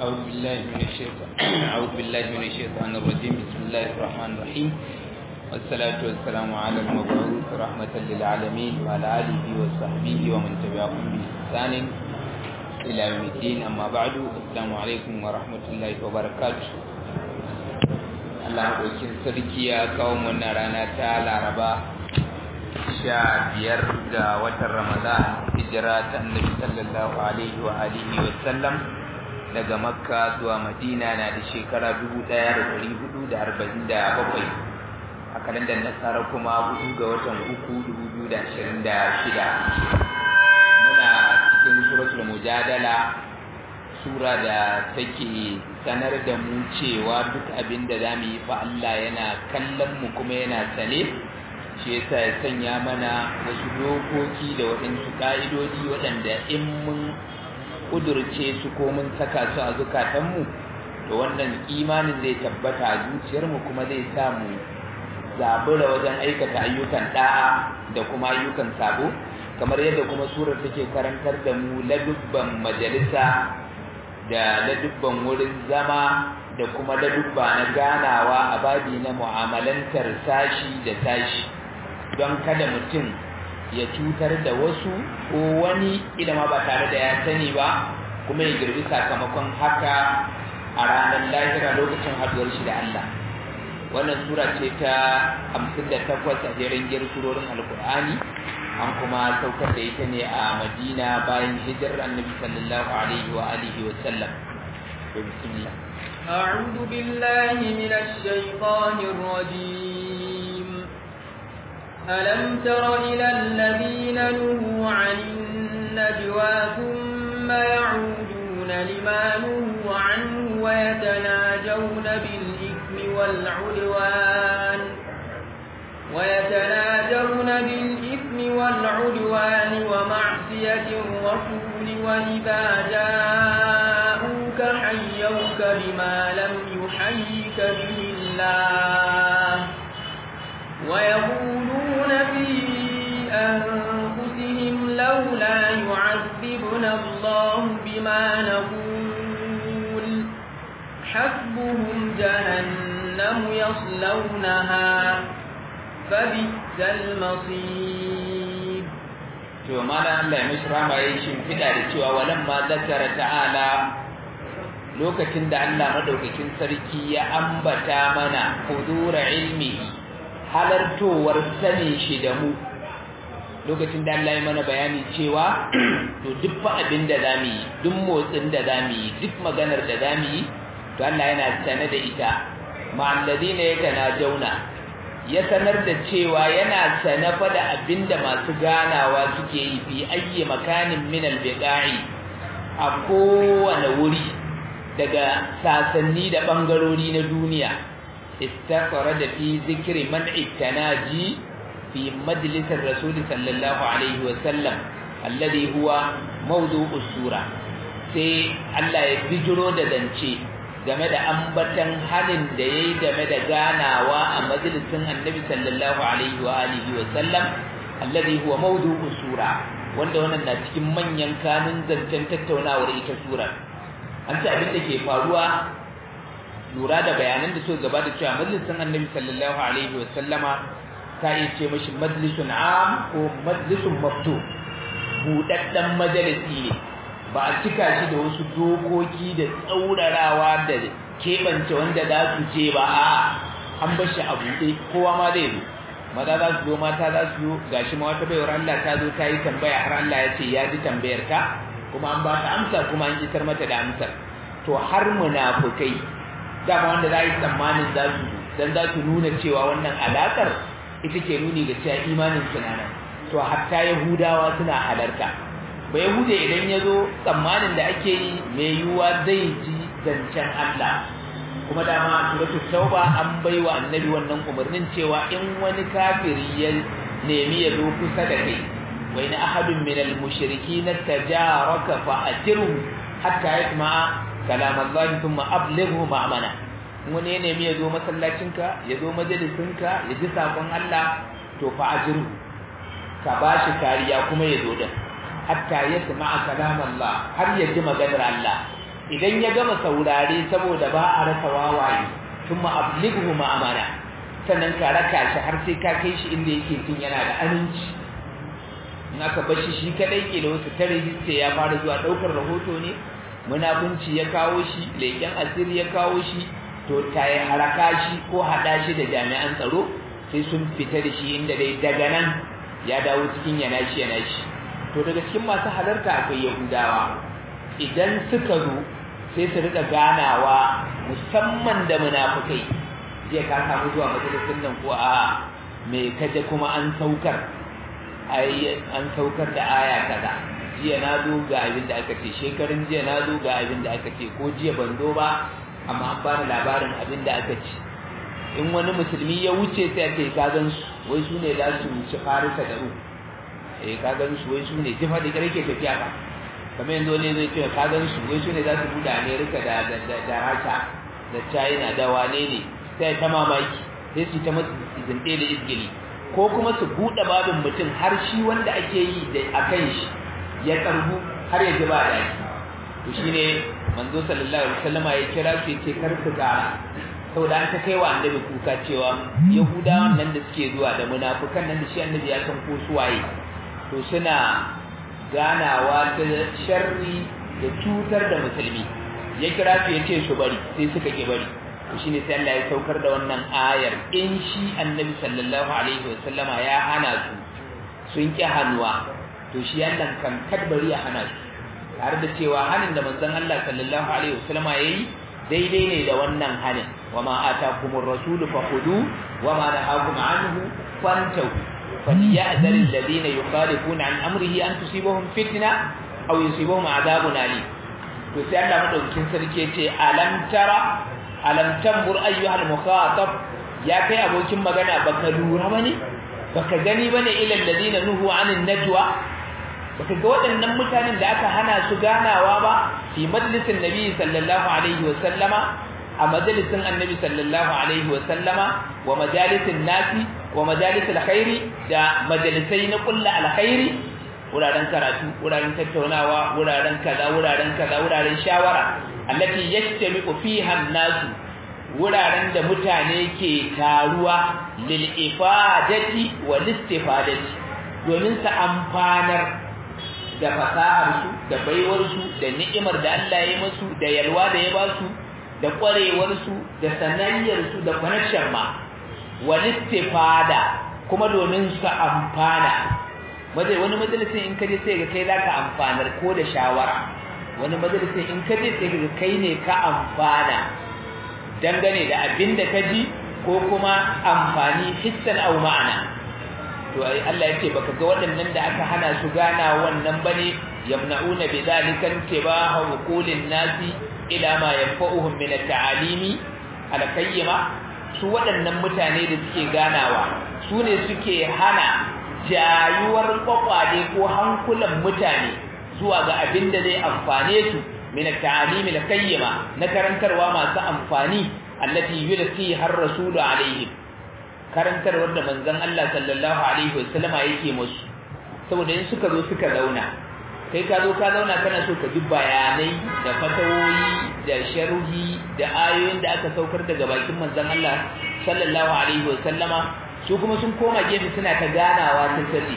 أعوذ بالله من الشيطان أعوذ بالله من الشيطان الرجيم بسم الله الرحمن الرحيم والصلاة والسلام على المبعوث رحمة للعالمين وعلى آله وصحبه ومن تبعهم بإحسان إلى يوم الدين أما بعد السلام عليكم ورحمة الله وبركاته Allah ɗaukin sarki ya kawo mana rana ta Laraba sha biyar ga watan Ramadan hijira ta annabi sallallahu alaihi wa alihi wa sallam daga Makka zuwa Madina na da shekara 1447 a kalandar Nasara kuma hudu ga watan uku 2026 muna cikin suratul mujadala sura da take sanar da mu cewa duk abin da za mu yi fa Allah yana kallon mu kuma yana sane shi yasa ya sanya mana wasu dokoki da waɗansu ƙa'idoji waɗanda in mun ƙudurce su ko mun saka su a zukatanmu to wannan imanin zai tabbata a zuciyarmu kuma zai sa mu zabura wajen aikata ayyukan ɗa'a da kuma ayyukan sabo kamar yadda kuma surar take karantar da mu ladubban majalisa da ladubban wurin zama da kuma ladubba na ganawa a babi na mu'amalantar sashi da sashi don kada mutum ya cutar da wasu ko wani idan ba tare da ya sani ba kuma ya girbi sakamakon haka a ranar lahira lokacin haduwar shi da Allah wannan sura ce ta 58 a jerin gir surorin alkur'ani an kuma saukar da ita ne a madina bayan hijirar annabi sallallahu alaihi wa alihi wa sallam bismillah أعوذ بالله من الشيطان الرجيم ألم تر إلى الذين نهوا عن النجوى ثم يعودون لما نهوا عنه ويتناجون بالإثم والعدوان ويتناجون بالإثم والعدوان ومعصية الرسول وإذا جاءوك حيوك بما لم يحيك به الله ويقولون في أنفسهم لولا يعذبنا الله بما نقول حسبهم جهنم يصلونها فبئس المصير to malam Allah ya mishi rama yayin shimfida da cewa walamma zakara ta'ala lokacin da Allah madaukakin sarki ya ambata mana hudura ilmi halartowar sani shi da mu lokacin da Allah ya mana bayani cewa to duk fa abin da zamu yi duk motsin da zamu yi duk maganar da zamu yi to Allah yana sane da ita ma'al ladina yatanajawna ya sanar da cewa yana sanafa da abinda masu ganawa suke yi fi ayyi makanin min albiqa'i a kowane wuri daga sasanni da bangarori na duniya istaqara da fi zikri man'i tanaji fi majlisir rasul sallallahu alaihi wa sallam alladhi huwa mawdu'u sura sai Allah ya bijiro da zance game da ambatan halin da yayi game da ganawa a majalisin Annabi sallallahu alaihi wa alihi wa sallam alladhi huwa mawdu'u sura wanda wannan na cikin manyan kanun zancen tattaunawar ita sura an ce abin da ke faruwa lura da bayanan da suka gabata cewa majalisin Annabi sallallahu alaihi wa sallama ta yi ce mashi majlisun am ko majlisun maftu budaddan majalisi ne ba a cika shi da wasu dokoki da tsaurarawa da keɓance wanda za su ce ba a an bar shi a buɗe kowa ma zai zo maza za su zo mata za su zo gashi ma wata baiwar Allah ta zo ta yi tambaya har Allah ya ce ya ji tambayar ka kuma an ba ta amsa kuma an isar mata da amsar to har munafukai dama wanda za yi tsammanin za su dan za su nuna cewa wannan alakar ita ke nuni ga cewa imanin suna nan to hatta yahudawa suna halarta ba yahude idan ya zo tsammanin da ake yi mai yiwuwa zai ji zancen Allah kuma dama a suratul tauba an bai wa annabi wannan umarnin cewa in wani kafiri ya nemi ya zo kusa da kai wa in ahadun min al-mushrikin tajaraka fa ajirhu hatta yasma'a kalam Allah thumma ablighu ma'amana wani ya nemi ya zo masallacinka ya zo majalisinka ya ji sakon Allah to fa ajirhu ka bashi kariya kuma ya zo din hatta ya sama'a kalam Allah har ya ji maganar Allah idan ya gama saurare saboda ba a rasa wawaye kuma ablighu ma amana sannan ka raka shi har sai ka kai shi inda yake tun yana da aminci in aka bar shi shi kadai ke da wasu tare sai ya fara zuwa daukar rahoto ne munafunci ya kawo shi leken asiri ya kawo shi to ta yi haraka shi ko hada shi da jami'an tsaro sai sun fita da shi inda dai daga nan ya dawo cikin yana shi yana shi to daga cikin masu halarta akwai yahudawa idan suka zo sai su rika ganawa musamman da munafukai jiya ka samu zuwa majalisun nan ko a me kaje kuma an saukar ai an saukar da aya kaza jiya na zo ga abin da aka ce shekarun jiya na zo ga abin da aka ce ko jiya ban zo ba amma an bani labarin abin da aka ce in wani musulmi ya wuce sai ake ka gan su wai su ne za su wuce farisa da ru eh ka gan su wai su ne jifa da ke tafiya ba kamar yanzu ne zai ce ka gan su wai su ne za su buɗe amerika da da rasha da china da wane ne sai ta mamaki sai su ta masu zinde da izgili ko kuma su buɗe babin mutum har shi wanda ake yi da a kan shi ya karbu har ya ji ba daɗi to shine manzo sallallahu alaihi wasallam ya kira su yace kar ku gara saboda an ta kai wa annabi kuka cewa yahudawan nan da suke zuwa da munafukan nan da shi annabi ya san ko su waye to suna ganawa ta sharri da cutar da musulmi ya kira su yace su bari sai suka ki bari to shine sai Allah ya saukar da wannan ayar in shi annabi sallallahu alaihi wasallama ya hana su sun ki hannuwa to shi Allah kan kadbari ya hana su tare da cewa hanin da manzon Allah sallallahu alaihi wasallama yayi daidai ne da wannan hanin wama atakumur rasulu fakhudu wama nahakum anhu fantahu فليأذر الذين يخالفون عن أمره أن تصيبهم فتنة أو يصيبهم عذاب أليم to sai Allah madaukakin sarki ce alam tara alam tambur ayyuhal mukhatab ya kai abokin magana baka lura bane baka gani bane ila alladhina nuhu anin najwa baka ga waɗannan mutanen da aka hana su ganawa ba fi majlisin nabi sallallahu alaihi wa sallama a majalisin annabi sallallahu alaihi wa sallama wa majalisin nasi wa majalisul khairi da majalisai na kullu alkhairi wuraren karatu wuraren tattaunawa wuraren kaza wuraren kaza wuraren shawara allati yajtami'u fiha an-nasu wuraren da mutane ke taruwa lil ifadati wal istifadati domin su amfanar da fasahar su da baiwar su da ni'imar da Allah ya musu da yalwa da ya ba su da kwarewar su da sanayyar su da connection ma wal istifada kuma domin su amfana wani majalisin in kaje sai ga kai zaka amfanar ko da shawara wani majalisin in kaje sai ga kai ne ka amfana dangane da abin da kaji ko kuma amfani hissan au ma'ana to ai Allah yake baka ga waɗannan da aka hana su gana wannan bane yamna'una bidhalika intibaha uqulin nasi ila ma yanfa'uhum min at-ta'alimi al-qayyima su waɗannan mutane da suke ganawa su ne suke hana jayuwar kwakwale ko hankulan mutane zuwa ga abin da zai amfane su min at-ta'lim al-qayyima na karantarwa masu amfani allati yulqi har rasulu alaihi karantarwar da manzon Allah sallallahu alaihi wasallama yake musu saboda in suka zo suka zauna kai ka zo ka zauna kana so ka ji bayanai da fatawoyi da sharhi da ayoyin da aka saukar daga bakin manzon Allah sallallahu alaihi wasallama su kuma sun koma gefe suna ta ganawa ta sirri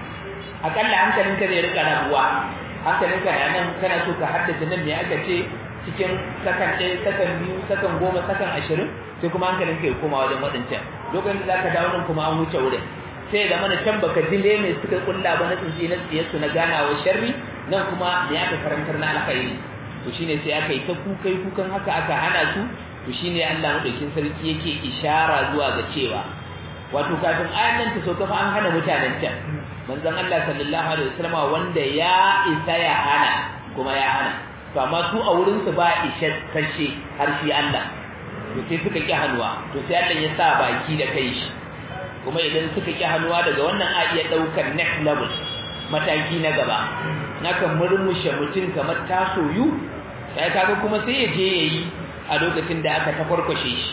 akalla hankalinka zai rika rabuwa hankalinka na nan kana so ka haddace nan me aka ce cikin sakan ɗaya sakan biyu sakan goma sakan ashirin sai kuma hankalinka ya koma wajen waɗancan lokacin da zaka dawo nan kuma an wuce wurin sai da mana can baka ji me suka kulla ba na tsinci na tsiye su na ganawa sharri nan kuma me aka karantar na alkhairi to shine sai aka yi ta kukai kukan haka aka hana su to shine Allah madaukin sarki yake ishara zuwa ga cewa wato kafin ayan nan ta sauka fa an hana mutanen can manzon Allah sallallahu alaihi wasallam wanda ya isa ya hana kuma ya hana to amma su a wurin su ba ishe kashe har shi Allah to sai suka ki hannuwa to sai Allah ya sa baki da kai shi kuma idan suka ki hannuwa daga wannan a iya daukar next level mataki na gaba nakan murmushe mutum kamar tasoyu sai kaga kuma sai ya je yayi a lokacin da aka tafarkwashe shi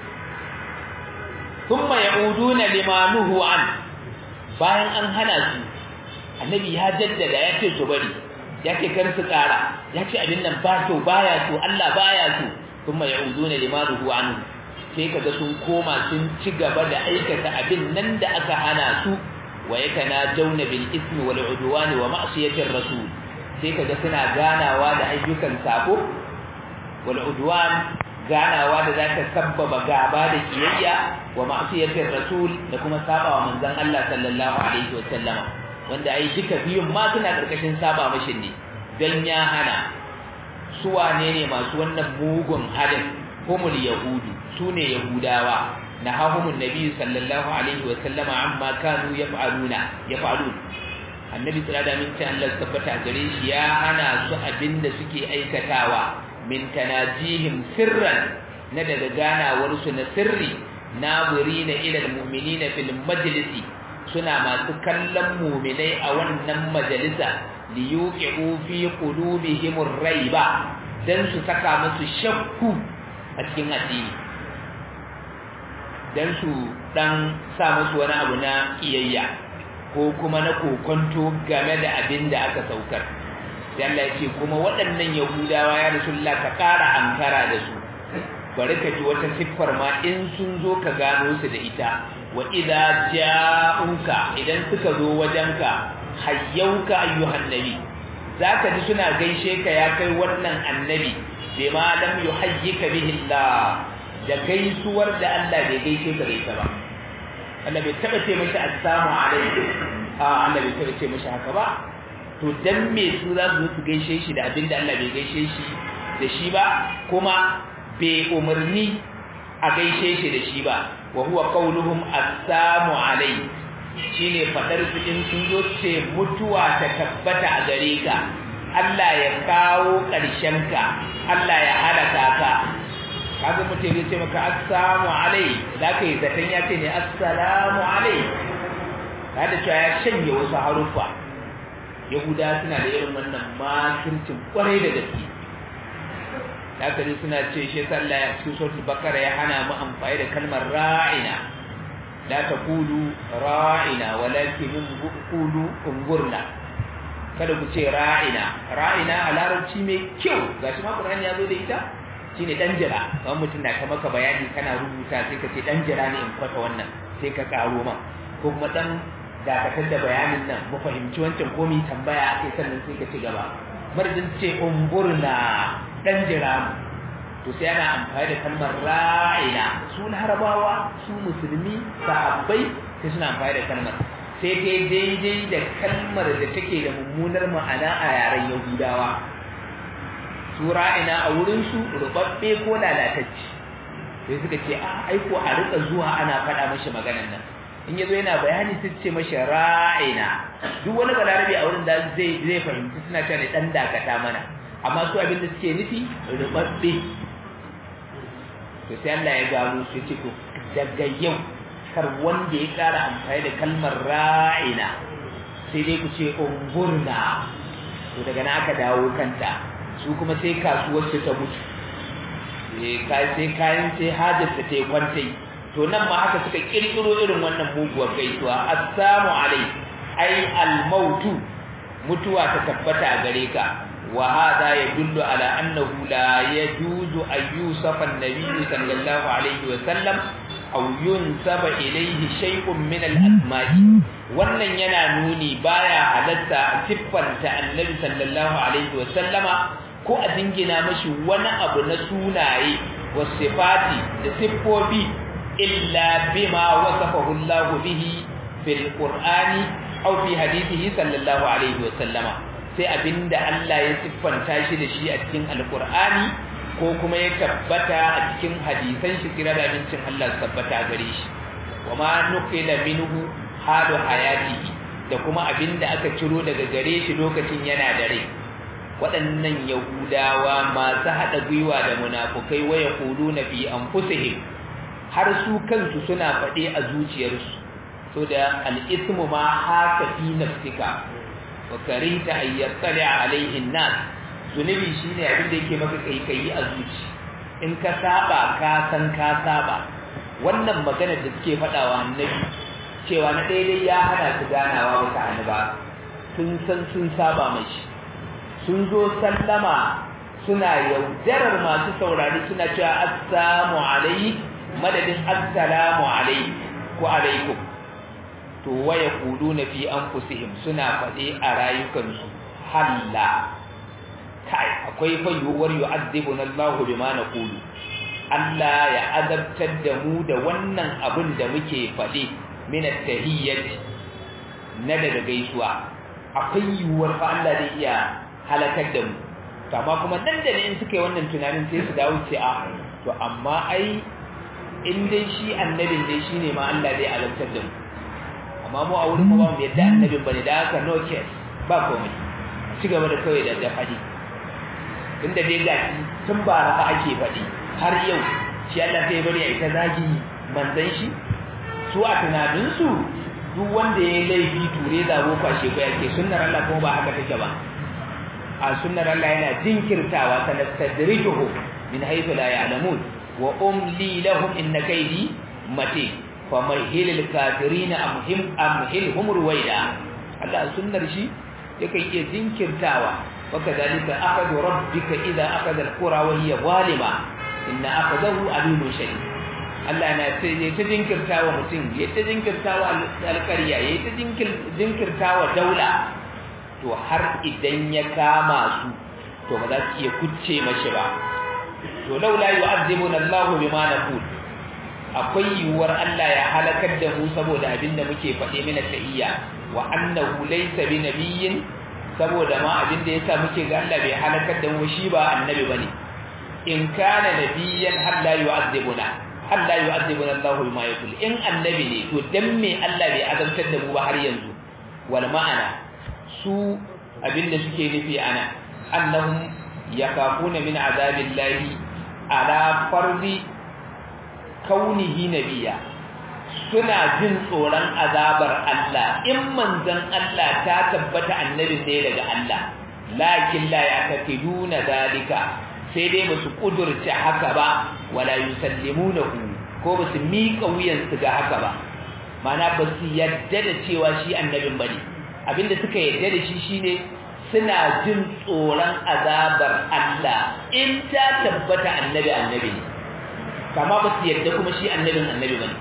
thumma yauduna limanuhu an bayan an hana su annabi ya jaddada ya ce su bari ya ce kar su ƙara ya ce abin nan ba kyau baya so Allah baya so kuma ya'uduna limanuhu anhu sai kaga sun koma sun ci gaba da aikata abin nan da aka hana su wa yatanajawna bil ismi wal udwani wa ma'siyatir rasul sai kaga suna ganawa da ayyukan sako wal udwan ganawa da zaka sabbaba gaba da kiyayya wa ma'siyatir rasul da kuma saba wa manzon Allah sallallahu alaihi wa sallama wanda ai duka biyun ma suna karkashin saba mashi ne dan ya hana su wane ne masu wannan mugun halin humul yahudu sune yahudawa nahahumun nabi sallallahu alaihi wa sallama amma kanu yaf'aluna yaf'alun annabi sallallahu alaihi wa sallam Allah tabbata gare shi ya hana su abinda suke aikatawa min tanajihim sirran na daga ganawar su na sirri naburina ila almu'minina fil majlisi suna masu kallon mu'minai a wannan majalisa liyuqi'u fi qulubihim ar-raiba dan su saka musu shakku a cikin addini dan su dan sa musu wani abu na kiyayya ko kuma na kokonto game da abin da aka saukar sai Allah ya ce kuma waɗannan yahudawa ya rasulullah ka ƙara ankara da su bari ka ji wata siffar ma in sun zo ka gano su da ita wa idza ja'uka idan suka zo wajenka hayyauka ayyuhan nabi zaka ji suna gaishe ka ya kai wannan annabi bima lam yuhayyika bihi Allah da gaisuwar da Allah bai gaishe ka da ita ba Allah bai taba ce mishi assalamu alaikum a Allah bai taba ce mishi haka ba to dan me su za su su gaishe shi da abinda Allah bai gaishe shi da shi ba kuma bai umarni a gaishe shi da shi ba wa huwa qauluhum assalamu alaikum shine fadar su in sun zo ce mutuwa ta tabbata a gare ka Allah ya kawo ƙarshen ka Allah ya halaka ka kaga mutum ya ce maka assalamu alai zaka yi zaton ya ce ne assalamu alai kada cewa ya shanye wasu harufa yahuda suna da irin wannan makircin kwarai da gaske haka ne suna ce shi sallah ya cikin suratul bakara ya hana mu amfani da kalmar ra'ina la taqulu ra'ina walakin qulu ungurna kada ku ce ra'ina ra'ina a larabci mai kyau gashi ma Qur'ani ya zo da ita shine dan jira kamar mutum na ta maka bayani kana rubuta sai ka ce dan jira ne in kwata wannan sai ka karo ma ko kuma dan dakatar da bayanin nan mu fahimci wancan ko mu tambaya sai sannan sai ka ci gaba marjin ce umburna dan jira mu to sai ana amfani da kalmar ra'ina su larabawa su musulmi sahabbai sai suna amfani da kalmar sai ta daidai da kalmar da take da mummunar ma'ana a yaren yahudawa su ra'ina a wurinsu rubabbe ko lalatacci sai suka ce a aiko a rika zuwa ana faɗa mashi maganan nan in yazo yana bayani sai ce mashi ra'ina duk wani balarabe a wurin da zai zai fahimci suna cewa ne dan dakata mana amma su abin da suke nufi rubabbe to sai Allah ya gano su ce to daga yau kar wanda ya ƙara amfani da kalmar ra'ina sai dai ku ce ungurna to daga na aka dawo kanta su kuma sai kasuwar su ta mutu sai kayan sai hajar ta ta kwantai to nan ma haka suka kirkiro irin wannan muguwar gaisuwa assalamu alai ai almautu mutuwa ta tabbata a gare ka wa hada yadullu ala annahu la yajuzu an yusafa an-nabiy sallallahu alaihi wa sallam aw yunsaba ilayhi shay'un min al-asma'i wannan yana nuni baya halatta siffanta annabi sallallahu alaihi wa sallama ko a dingina mashi wani abu na sunaye wasifati da siffofi illa bima wasafahu Allah bihi fil Qur'ani aw fi hadithihi sallallahu alaihi wa sallama sai abinda Allah ya siffanta shi da shi a cikin Al-Qur'ani ko kuma ya tabbata a cikin hadisan shi kira da abincin Allah tabbata gare shi wa ma nuqila minhu halu hayatihi da kuma abinda aka ciro daga gare shi lokacin yana da rai waɗannan yahudawa masu haɗa gwiwa da munafukai waya kudu na fi anfusihim har su kansu suna faɗe a zuciyarsu so da al'ismu ma haka fi nafsika wa karita an yattali alaihin nas zunubi shine abin da yake maka kaikayi a zuci in ka saba ka san ka saba wannan maganar da suke faɗawa annabi cewa na daidai ya hana su ganawa wata hannu ba sun san sun saba mashi sun zo sallama suna yaudarar masu saurari suna cewa assalamu alaikum madadin assalamu alaikum ko alaikum to waya na fi anfusihim suna faɗe a rayukansu halla kai akwai fa yuwar yu'adhibuna Allahu bima naqulu Allah ya azabtar da mu da wannan abin da muke faɗe min at-tahiyyati na daga gaisuwa akwai yuwar fa Allah zai iya halakar da mu amma kuma nan da in suka yi wannan tunanin sai su dawo ce a to amma ai in dai shi annabin dai shine ma Allah zai azabtar da mu amma mu a wurin mu ba mu yadda annabin bane da haka no case ba komai ci gaba da kawai da da fadi inda dai ga tun ba rafa ake fadi har yau shi Allah sai bari ya ita zagi manzon shi su a tunanin su duk wanda ya laifi ture zabo kwashe ko yake sunnar Allah kuma ba haka take ba a sunnar Allah yana jinkirtawa sanastadrijuhu min haythu la ya'lamun wa umli lahum inna kaydi matin famahil al-kafirin amhim amhilhum ruwaida Allah sunnar shi yake iya jinkirtawa wakadalika akhadhu rabbika idha akhadha al-qura wa hiya zalima inna akhadahu alimun shadid Allah na sai ya ta jinkirtawa mutum ya ta jinkirtawa alƙarya ya ta jinkirtawa daula to har idan ya kama su to ba za su iya kucce mashi ba to laula yu'azzibuna Allahu bima naqul akwai yiwuwar Allah ya halakar da mu saboda abin da muke faɗe mina ta'iyya wa annahu laysa bi nabiyyin saboda ma abin da yasa muke ga Allah bai halakar da mu shi ba annabi bane in kana nabiyyan har la yu'azzibuna har la yu'azzibuna Allahu bima yaqul in annabi ne to dan me Allah bai azabtar da mu ba har yanzu wal ma'ana su abin da suke nufi ana annahum yakafuna min azabillahi ala fardi kaunihi nabiya suna jin tsoron azabar Allah in manzon Allah ta tabbata annabi sai daga Allah lakin la yaqtiduna dalika sai dai basu kudurta haka ba wala yusallimunahu ko basu miƙa wuyan su ga haka ba mana basu yadda da cewa shi annabin bane abinda suka yadda da shi shine suna jin tsoron azabar Allah in ta tabbata annabi annabi ne kama ba su yadda kuma shi annabin annabi bane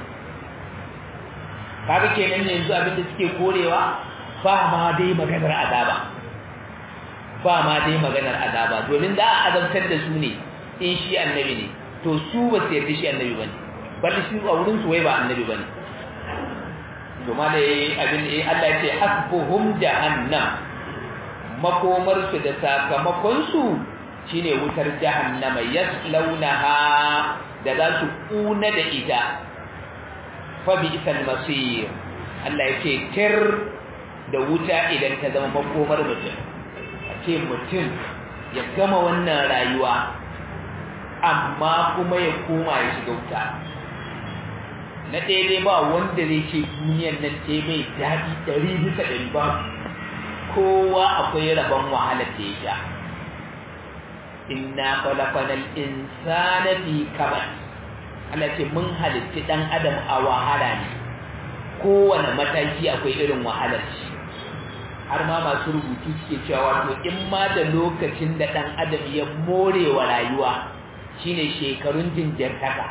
kaga kenan yanzu abinda suke korewa ba ma dai maganar azaba ba ma dai maganar azaba domin da a azabtar da su ne in shi annabi ne to su ba su yadda shi annabi bane bal shi a wurin su wai ba annabi bane to ma da abin da Allah ya ce hasbuhum jahannam makomar su da sakamakon su shine wutar jahannama yaslaunaha da za su kuna da ita fa bi isal masir Allah yake tir da wuta idan ta zama makomar mutum a ce mutum ya gama wannan rayuwa amma kuma ya koma ya shiga wuta na daidai ba wanda zai ce duniyan nan ce mai daɗi ɗari bisa ɗari ba kowa akwai rabon wahalar da ya sha inna khalaqanal insana fi kabad Allah ce mun halitti dan adam a wahala ne kowane mataki akwai irin wahalar shi har ma masu rubutu suke cewa wato in ma da lokacin da dan adam ya more wa rayuwa shine shekarun jinjirtaka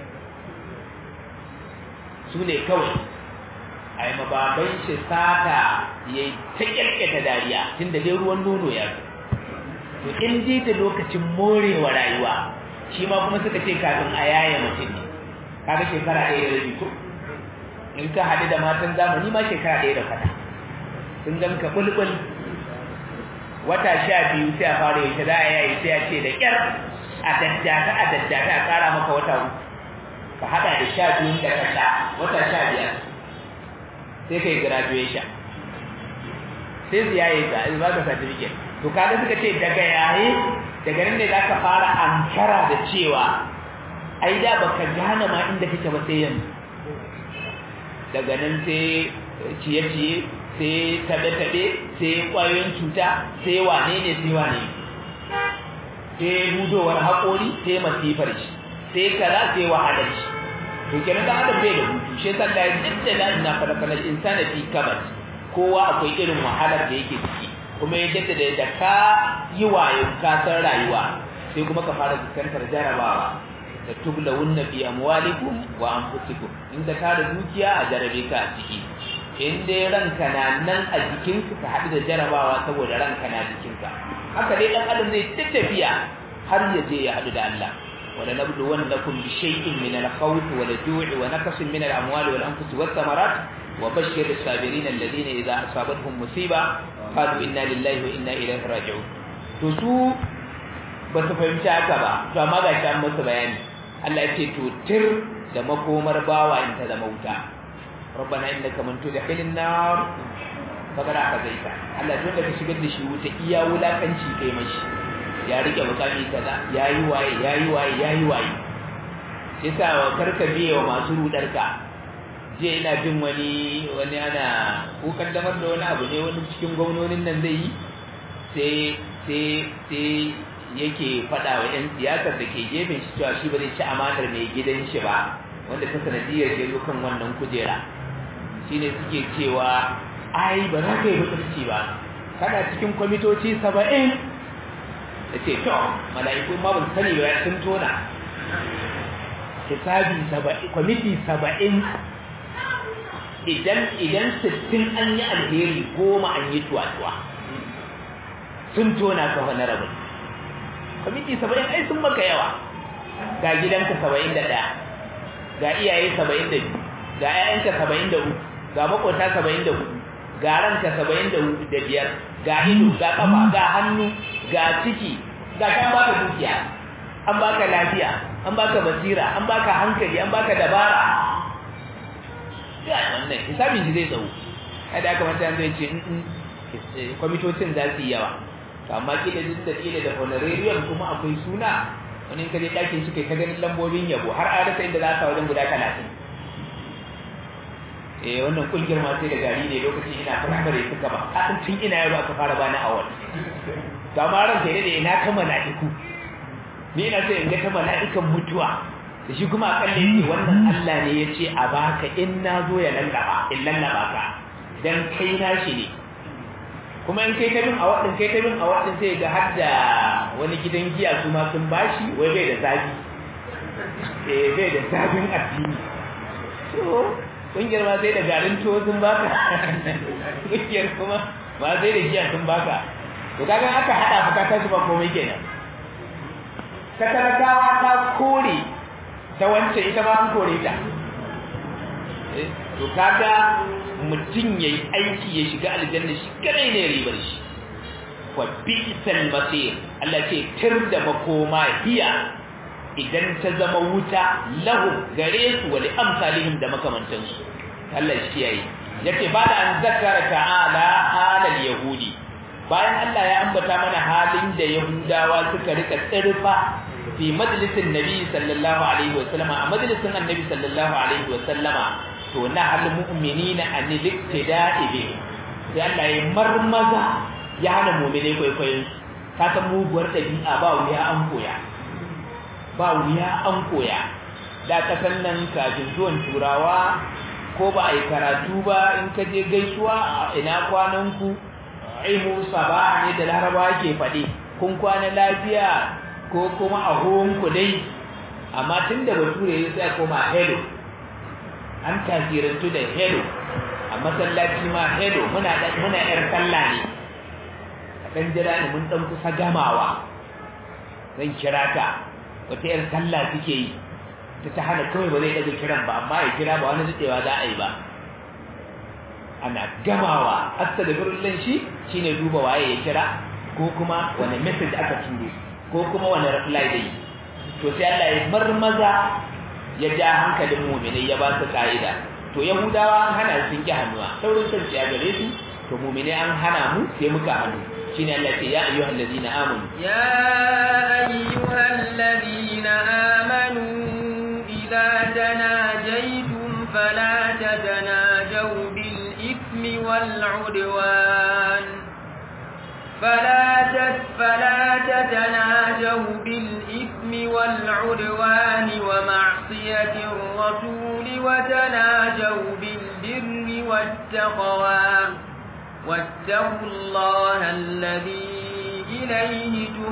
su ne kawai ai mababan shi sata yayi ta kirkita dariya tunda dai ruwan nono ya zo to in dai da lokacin morewa rayuwa shi ma kuma suka ce kafin a yaya mutum ne kaga shekara ɗaya da rabi ko in ka haɗu da matan zamani ma shekara ɗaya da fata sun gan ka bulbul wata sha biyu sai a fara yaushe za a yayi sai a ce da ƙyar a daddata a daddata a ƙara maka wata uku ka haɗa da sha biyun da ka sha wata sha biyar sai ka yi graduation sai su yaye ka ba ka certificate to kaga suka ce daga yaye daga nan ne zaka fara ankara da cewa ai da baka gane ma inda kake ba sai yanzu daga nan sai ciye-ciye sai tabe-tabe sai kwayoyin cuta sai wane ne sai wane sai budowar haƙori sai masifar shi sai kaza sai wahalar shi to kenan da adam bai da hutu shi yasa da yadda da ina fara kana insana fi kabat kowa akwai irin wahalar da yake ciki kuma ya jaddada da ka yi wayo ka san rayuwa sai kuma ka fara fuskantar jarabawa da tublawunna fi amwalikum wa anfusikum inda ka da dukiya a jarabe ka a ciki in dai ranka na nan a jikinka ka haɗu da jarabawa saboda ranka na jikinka haka dai ɗan adam zai tafiya har ya je ya haɗu da Allah wala nabluwannakum bi shay'in min al-khawf wal ju'i wa naqsin min al-amwali wal anfusi was thamarat wa bashshir as-sabirin alladhina idha asabatuhum musiba qalu inna lillahi wa inna ilayhi raji'un to su ba su fahimci haka ba to amma ga shi an masa bayani Allah ya ce to tir da makomar bawa in ta zama wuta rabbana innaka man tudkhilin nar faqad akhzaita Allah dole ka shigar da shi wuta iya wulakanci kai mashi ya rike mukami kaza yayi waye yayi waye yayi waye yasa karka biye wa masu rudarka je ina jin wani wani ana ko kaddamar da wani abu ne wani cikin gwamnonin nan zai yi sai sai sai yake faɗa wa 'yan siyasar da ke gefen shi cewa shi ba zai ci amanar mai gidan shi ba wanda ta sanadiyar ya zo kan wannan kujera shine suke cewa ai ba za ka yi mutunci ba kana cikin kwamitoci saba'in da ce to mala'iku ma ba su sani ba sun tona hisabi saba'in kwamiti saba'in idan idan sittin an yi alheri goma an yi tuwa-tuwa sun tona ka wani rabin kwamiti saba'in ai sun maka yawa ga gidanka saba'in da ɗaya ga iyaye saba'in da biyu ga 'ya'yanka saba'in da uku ga makwata saba'in da hudu ga ranka saba'in da hudu da biyar ga ido ga kafa ga hannu ga ciki ga kan baka dukiya an baka lafiya an baka basira an baka hankali an baka dabara ya wannan hisabin shi zai tsawo kada aka manta zai ce in kwamitocin za su yi yawa amma kila duk da kila da honorarium kuma akwai suna wani in ka je ɗakin shi kai ta ganin lambobin yabo har a rasa inda za ka wajen guda talatin eh wannan kungiyar ma sai da gari ne lokacin ina firamare suka ba a tun ina yaro aka fara bani awal to amma ran sai da ina ta mala'iku ni ina sai in ga ta mala'ikan mutuwa da shi kuma akalle ce wannan Allah ne yace a baka in na zo ya lallaba in lallaba ka dan kai na shi ne kuma in kai ta bin awadin kai ta bin awadin sai ga har da wani gidan giya su ma sun bashi wai bai da zafi eh bai da zafin addini to kungiyar ma sai da garin tuwo sun baka kungiyar kuma ma sai da giya sun baka to kaga aka hada fuka ta su ba komai kenan ta talakawa ta kore ta wance ita ma an kore ta to kaga mutum yayi aiki ya shiga aljanna shi kadai ne ribar shi wa bi'sal masir Allah ce tir da makoma hiya idan ta zama wuta lahu gare su wa amsalihim da makamantansu Allah shi yayi yake ba da an zakara ta'ala halal yahudi bayan Allah ya ambata mana halin da yahudawa suka rika tsirfa fi majlisin nabi sallallahu alaihi wa sallama a majlisin annabi sallallahu alaihi wa sallama to na hal mu'minina an liktida'i bi sai Allah ya marmaza ya hana mu'mine kwaikwayon ka san muguwar dabi'a ba wuya an koya ba wuya an koya da kasan nan kafin zuwan turawa ko ba a yi karatu ba in ka je gaisuwa ina kwanan ku aimu saba ne da laraba ke faɗi kun kwana lafiya ko kuma a ku dai amma tun da bature ya sai koma hello an tasirantu da hello a masallaci ma hello muna muna yar sallah ne a ɗan jira ni mun ɗan kusa gamawa zan kira ka wata yar sallah suke yi ta ta hana kawai ba zai daga kiran ba amma ya kira ba wani daɗewa za a yi ba ana gamawa astagfirullah shi shine duba waye ya kira ko kuma wani message aka turo ko kuma wani reply da yi to sai Allah ya marmaza ya ja hankalin mu'minai ya ba su ka'ida to yahudawa an hana sun ki hannuwa saurin sun ya gare su to mu'minai an hana mu sai muka hannu shine Allah ce ya ayyuhal ladina amanu ya ayyuhal ladina amanu idza tanajaytum fala tatanajaw bil ithmi wal udwan فلا فلا تتناجوا بالإثم والعدوان ومعصية الرسول وتناجوا بالبر والتقوى واتقوا الله الذي إليه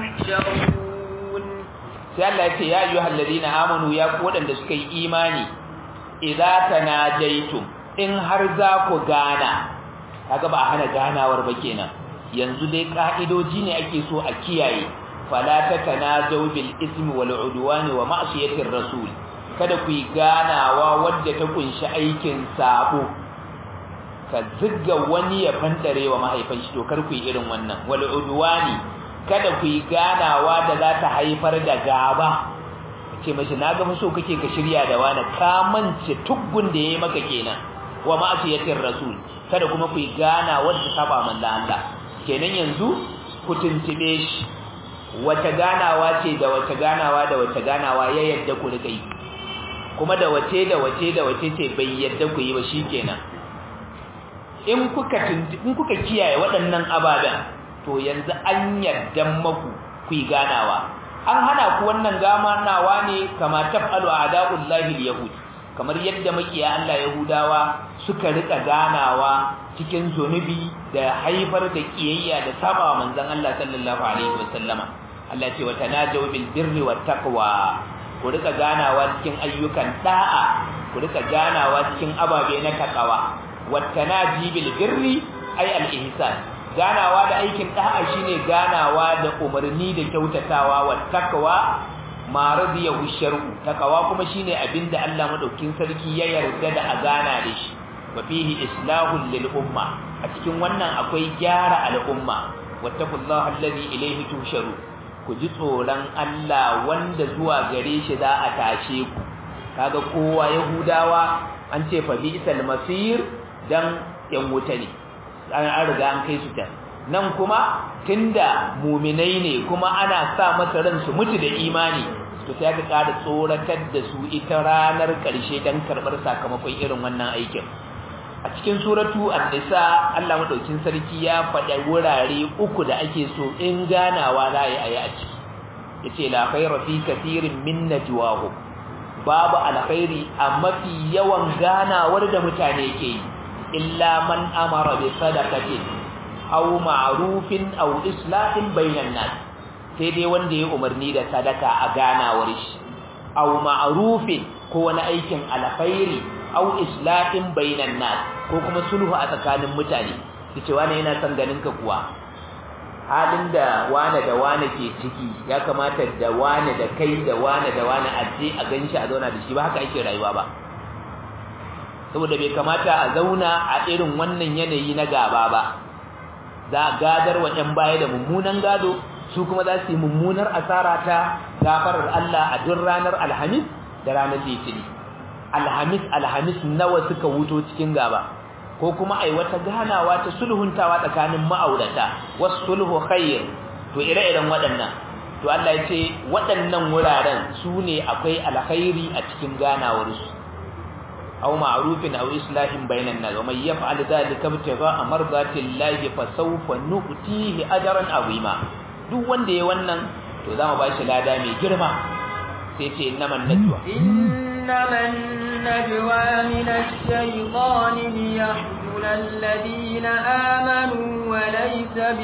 تحشرون sai Allah ya ce ya ayyuhal ladina amanu ya ku wadanda suka yi imani idza tanajaitum in har za ku gana kaga ba a hana ganawar ba kenan yanzu dai ka'idoji ne ake so a kiyaye fala tatanajaw bil ismi wal udwani wa ma'siyatir rasul kada ku yi ganawa wadda ta kunshi aikin sabo ka zigga wani ya fantare wa mahaifin shi to kar ku yi irin wannan wal udwani kada ku yi ganawa da za ta haifar da gaba ce mashi na ga so kake ka shirya da wani ka mance tuggun da yayi maka kenan wa ma'asiyatir rasul kada kuma ku yi gana wadda saba manzo Allah kenan yanzu ku tuntube shi wata ganawa ce da wata ganawa da wata ganawa ya yadda ku rika yi kuma da wace da wace da wace ce bai yadda ku yi ba shikenan in kuka in kuka kiyaye waɗannan ababen to yanzu an yadda maku ku yi ganawa an hana ku wannan gamanawa ne kama tafalu a'da'ullahi al-yahud kamar yadda makiya Allah yahudawa suka rika ganawa cikin zunubi da haifar da kiyayya da sabawa manzon Allah sallallahu alaihi wasallama Allah ce wa tanajaw bil birri wat taqwa ku rika ganawa cikin ayyukan da'a ku rika ganawa cikin ababe na takawa wat tanaji bil birri ay al ihsan ganawa da aikin da'a shine ganawa da umarni da kyautatawa wa takwa ma radiyahu shar'u takawa kuma shine abinda Allah madaukin sarki ya yarda da a gana da shi wa fihi islahul lil umma a cikin wannan akwai gyara al'umma wattaqullaha alladhi ilayhi tusharu ku ji tsoron Allah wanda zuwa gare shi za a tashe ku kaga kowa yahudawa an ce fa bi'sal masir dan yan wuta ne an riga an kai su ta nan kuma tunda muminai ne kuma ana sa masa ran su mutu da imani to sai aka ƙara tsoratar da su ita ranar ƙarshe dan karɓar sakamakon irin wannan aikin a cikin suratu an-nisa Allah madaukin sarki ya faɗa wurare uku da ake so in ganawa za a yi a ciki yace la khayra fi kathirin min najwahum babu alkhairi a mafi yawan ganawar da mutane ke yi illa man amara bi sadaqatin aw ma'rufin aw islahin bainan nas sai dai wanda ya umarni da sadaka a ganawar shi aw ma'rufin ko wani aikin alkhairi aw islahin bainan nas ko kuma sulhu a tsakanin mutane yace wani yana son ganin ka kuwa halin da wane da wane ke ciki ya kamata da wane da kai da wane da wane a je a ganshi a zauna da shi ba haka ake rayuwa ba saboda bai kamata a zauna a irin wannan yanayi na gaba ba za a gadar wa ‘yan baya da mummunan gado su kuma za su yi mummunar asara ta gafarar Allah a duk ranar alhamis da ranar litini alhamis alhamis nawa suka wuto cikin gaba ko kuma ai wata ganawa ta sulhuntawa tsakanin ma'aurata wasu sulhu khair to ire-iren waɗannan to Allah ya ce waɗannan wuraren su ne akwai alkhairi a cikin ganawarsu أو معروف أو إصلاح بين الناس ومن يفعل ذلك ابتغاء مرضات الله فسوف نؤتيه أجرا عظيما duk wanda ya wannan to za mu bashi lada mai girma sai ce innaman najwa innaman najwa min ash-shaytan liyahzuna alladhina amanu wa laysa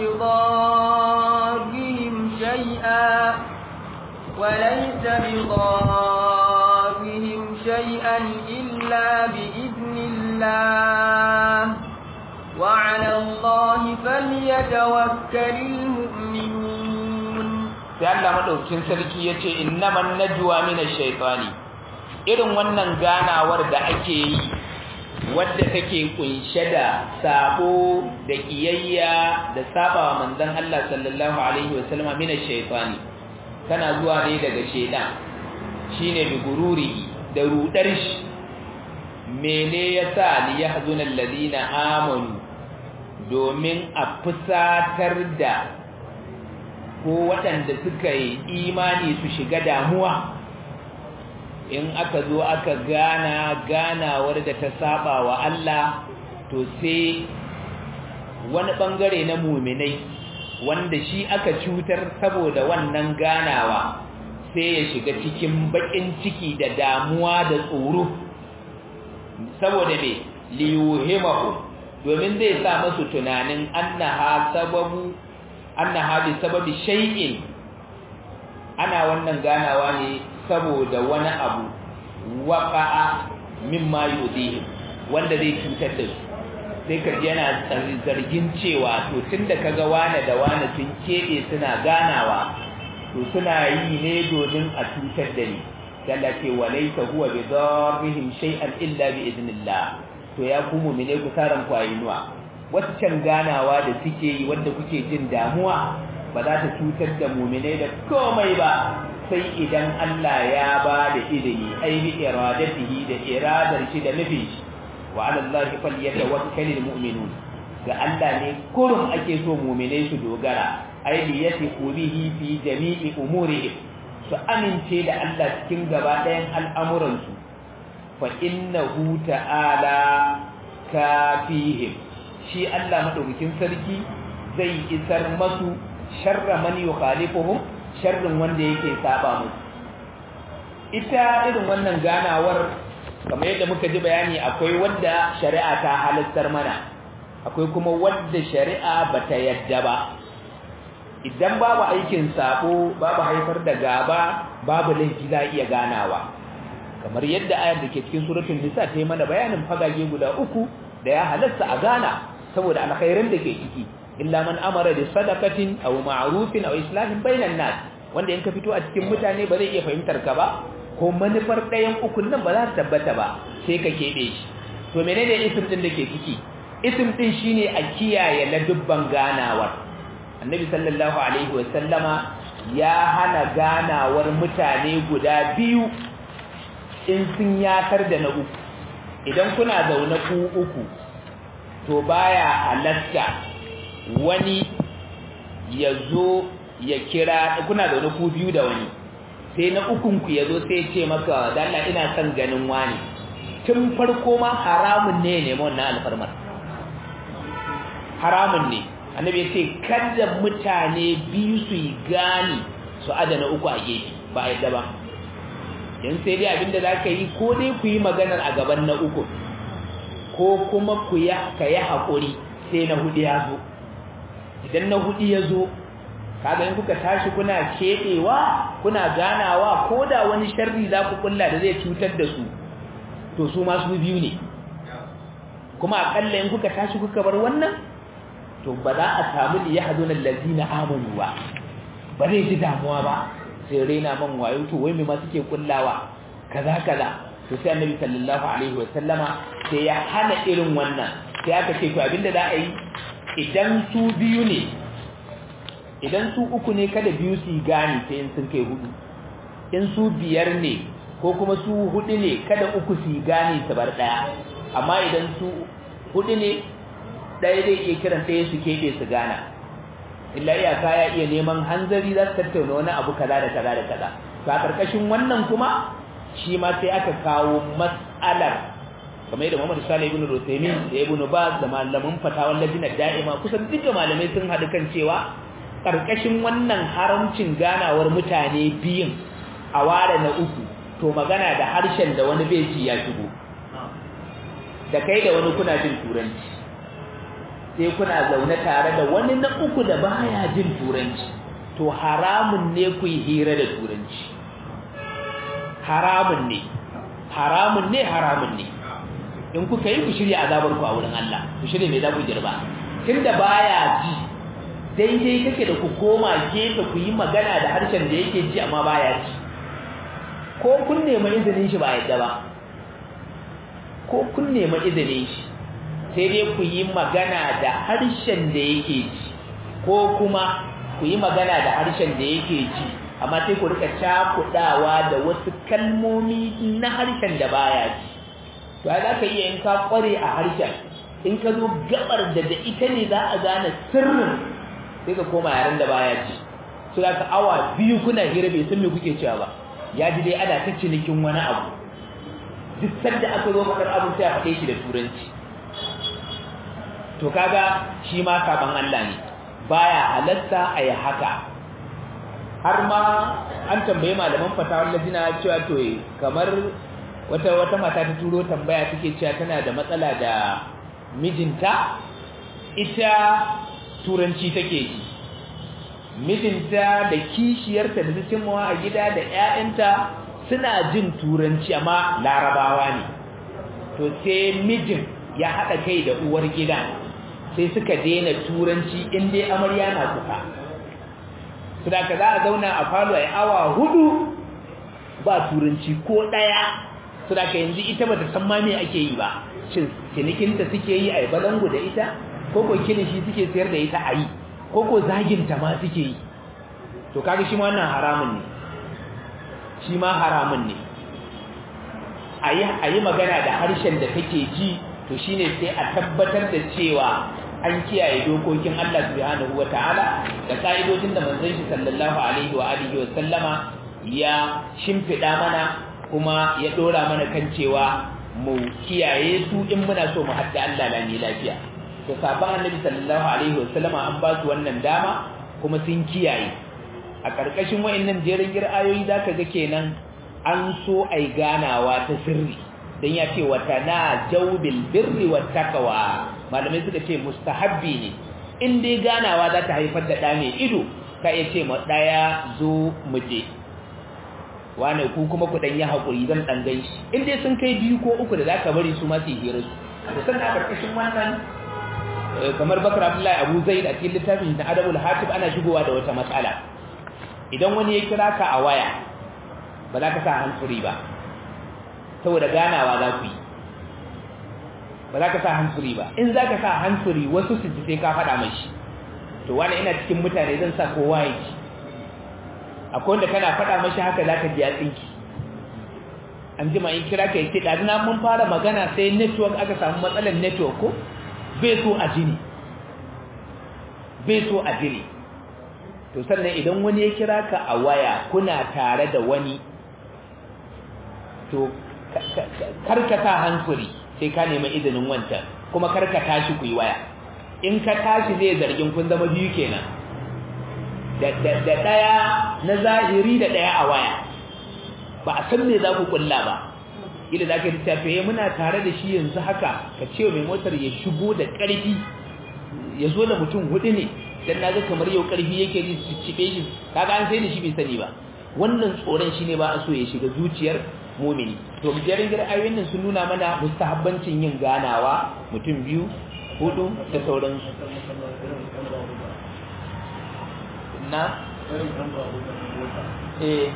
bidarrihim shay'a wa laysa bidarrihim shay'an إلا بإذن الله وعلى الله فليتوكل المؤمنون sai Allah madaukin sarki yace innaman najwa minash shaitani irin wannan ganawar da ake yi wadda take kunshe da sabo da kiyayya da sabawa manzon Allah sallallahu alaihi wasallam minash shaitani kana zuwa ne daga shaitan shine bi gururi da rudar shi mene yasa li yahzuna alladhina amanu domin a fusatar da ko waɗanda suka yi imani su shiga damuwa in aka zo aka gana ganawar da ta saba wa Allah to sai wani bangare na muminai wanda shi aka cutar saboda wannan ganawa sai ya shiga cikin bakin ciki da damuwa da tsoro saboda me liyuhimahu domin zai sa masu tunanin annaha sababu annaha bi sababi shay'in ana wannan ganawa ne saboda wani abu waqa'a mimma yudihim wanda zai cutar da su sai ka ji yana zargin cewa to tunda kaga wane da wane sun kebe suna ganawa to suna yi ne domin a cutar da ni Allah ce walaysa huwa bi darrihim shay'an illa bi idnillah to ya ku mu'mine ku karan ku ayinuwa waccan ganawa da suke yi wanda kuke jin damuwa ba za ta cutar da mu'mine da komai ba sai idan Allah ya ba da izini ai bi iradatihi da iradar shi da nufi wa ala Allah falyatawakkalul mu'minun ga Allah ne kurum ake so mu'mine su dogara ai bi yasiqu bihi fi jami'i umurihim su amince da Allah cikin gaba ɗayan al'amuransu fa innahu ta'ala kafihim shi Allah madaukakin sarki zai isar masu sharra man yukhalifuhum sharrin wanda yake saba musu ita irin wannan ganawar kamar yadda muka ji bayani akwai wadda shari'a ta halittar mana akwai kuma wadda shari'a bata yadda ba idan babu aikin sabo babu haifar da gaba babu laifi za iya ganawa kamar yadda ayar da ke cikin suratul nisa ta yi mana bayanin fagage guda uku da ya halatta a gana saboda alkhairin da ke ciki illa man amara da sadaqatin aw ma'rufin aw islahin bainan nas wanda in ka fito a cikin mutane ba zai iya fahimtar ka ba ko manufar ɗayan ukun nan ba za ta tabbata ba sai ka keɓe shi to menene isim din da ke ciki isim din shine a kiyaye ladubban ganawar annabi sallallahu alaihi wa sallama ya hana ganawar mutane guda biyu in sun yatar da na uku idan kuna zaune ku uku to baya halatta wani ya zo ya kira kuna zaune ku biyu da wani sai na ukun ku ya zo sai ya ce maka dalla ina son ganin wani tun farko ma haramun ne ne wannan alfarmar haramun ne annabi ya ce kada mutane biyu su yi gani su adana uku a gefe ba yadda ba yan sai dai abinda za ka yi ko dai ku yi maganar a gaban na uku ko kuma ku ya ka yi haƙuri sai na hudu ya zo idan na hudu ya zo kaga in kuka tashi kuna keɓewa kuna ganawa ko da wani sharri za ku kulla da zai cutar da su to su ma su biyu ne kuma akalla in kuka tashi kuka bar wannan to ba za a samu da ya hazo na lazina amanu ba ba zai ji damuwa ba sai raina man wayo to wai me ma suke kullawa kaza kaza to sai annabi sallallahu alaihi wa sallama sai ya hana irin wannan sai aka ce to abinda za a yi idan su biyu ne idan su uku ne kada biyu su gane sai in sun kai hudu in su biyar ne ko kuma su hudu ne kada uku su gane su bar daya amma idan su hudu ne ɗaya zai iya kiran ɗaya su keɓe su gana illa iyaka ya iya neman hanzari za su tattauna wani abu kaza da kaza da kaza to a ƙarƙashin wannan kuma shi ma sai aka kawo mas'alar kamar yadda Muhammad Salih ibn Rusaymin da Ibn Baz da malaman fatawan lajina da'ima kusan duka malamai sun haɗu kan cewa ƙarƙashin wannan haramcin ganawar mutane biyun a ware na uku to magana da harshen da wani bai ci ya shigo da kai da wani kuna jin turanci sai kuna zaune tare da wani na uku da baya jin turanci to haramun ne ku yi hira da turanci haramun ne haramun ne haramun ne in kuka yi ku shirya azabar ku a wurin Allah ku shirya me za ku girba tunda baya ji daidai kake da ku koma gefe ku yi magana da harshen da yake ji amma baya ji ko kun nemi izinin shi ba yadda ba ko kun nemi izinin shi sai dai ku yi magana da harshen da yake ji ko kuma ku yi magana da harshen da yake ji amma sai ku rika cakudawa da wasu kalmomi na harshen da baya ji to ai za ka iya in ka kware a harshen in ka zo gabar da da ita ne za a gane sirrin sai ka koma yaren da baya ji so da ka awa biyu kuna hira bai san me kuke cewa ba ya ji dai ana ta cinikin wani abu duk sanda aka zo faɗar abin sai a faɗe shi da turanci to kaga shi ma saban Allah ne baya halatta a yi haka har ma an tambaye malaman fatawar lajina cewa to kamar wata wata mata ta turo tambaya take cewa tana da matsala da mijinta ita turanci take yi mijinta da kishiyarta da cikin a gida da ƴaƴanta suna jin turanci amma larabawa ne to sai mijin ya haɗa kai da uwar gida sai suka daina turanci in dai amarya na kuka su da ka za a zauna a falo a awa hudu ba turanci ko ɗaya su da ka yanzu ita ba ta san ma me ake yi ba shin cinikinta suke yi a yi balangu da ita ko ko kilishi suke sayar da ita a yi ko ko zaginta ma suke yi to kaga shi ma wannan haramun ne shi ma haramun ne a yi magana da harshen da take ji to shine sai a tabbatar da cewa an kiyaye dokokin Allah subhanahu wataala da ka'idojin da manzon shi sallallahu alaihi wa alihi wa sallama ya shimfida mana kuma ya dora mana kan cewa mu kiyaye su in muna so mu hadda Allah lani lafiya to sabon annabi sallallahu alaihi wa sallama an ba su wannan dama kuma sun kiyaye a karkashin wayannan jerin ayoyi zaka ga kenan an so ai ganawa ta sirri dan ya ce wata na jawbil birri wat taqwa malamai suka ce mustahabbi ne in dai ganawa za ta haifar da ɗa mai ido ka iya ce ma ɗaya zo mu je wane ku kuma ku ɗan yi haƙuri zan ɗan gan shi in dai sun kai biyu ko uku da za ka bari su ma su hira su da sannan a ƙarƙashin wannan kamar bakar abdullahi abu zaid a cikin littafin na adabul hatib ana shigowa da wata matsala idan wani ya kira ka a waya ba za ka sa hansuri ba saboda ganawa za ku yi ba za ka sa hansuri ba in za ka sa hansuri wasu su ji sai ka faɗa mashi to wani ina cikin mutane zan sa kowa ya ji akwai wanda kana faɗa mashi haka za ka ji ya tsinki an jima in kira ka yi ce ɗazina mun fara magana sai network aka samu matsalar network ko bai so a jini bai so a jini to sannan idan wani ya kira ka a waya kuna tare da wani to karkata hansuri sai ka nemi izinin wancan kuma karka tashi ku yi waya in ka tashi zai zargin kun zama biyu kenan da ɗaya na zahiri da ɗaya a waya ba a san me za ku kulla ba ila za ka yi tafiye muna tare da shi yanzu haka ka ce mai motar ya shigo da ƙarfi ya zo da mutum hudu ne dan na ga kamar yau ƙarfi yake ji su cibe shi kaga an sai da shi bai sani ba wannan tsoron shine ba a so ya shiga zuciyar mumini to jerin gira ayoyin nan sun nuna mana mustahabbancin yin ganawa mutum biyu hudu da sauransu na eh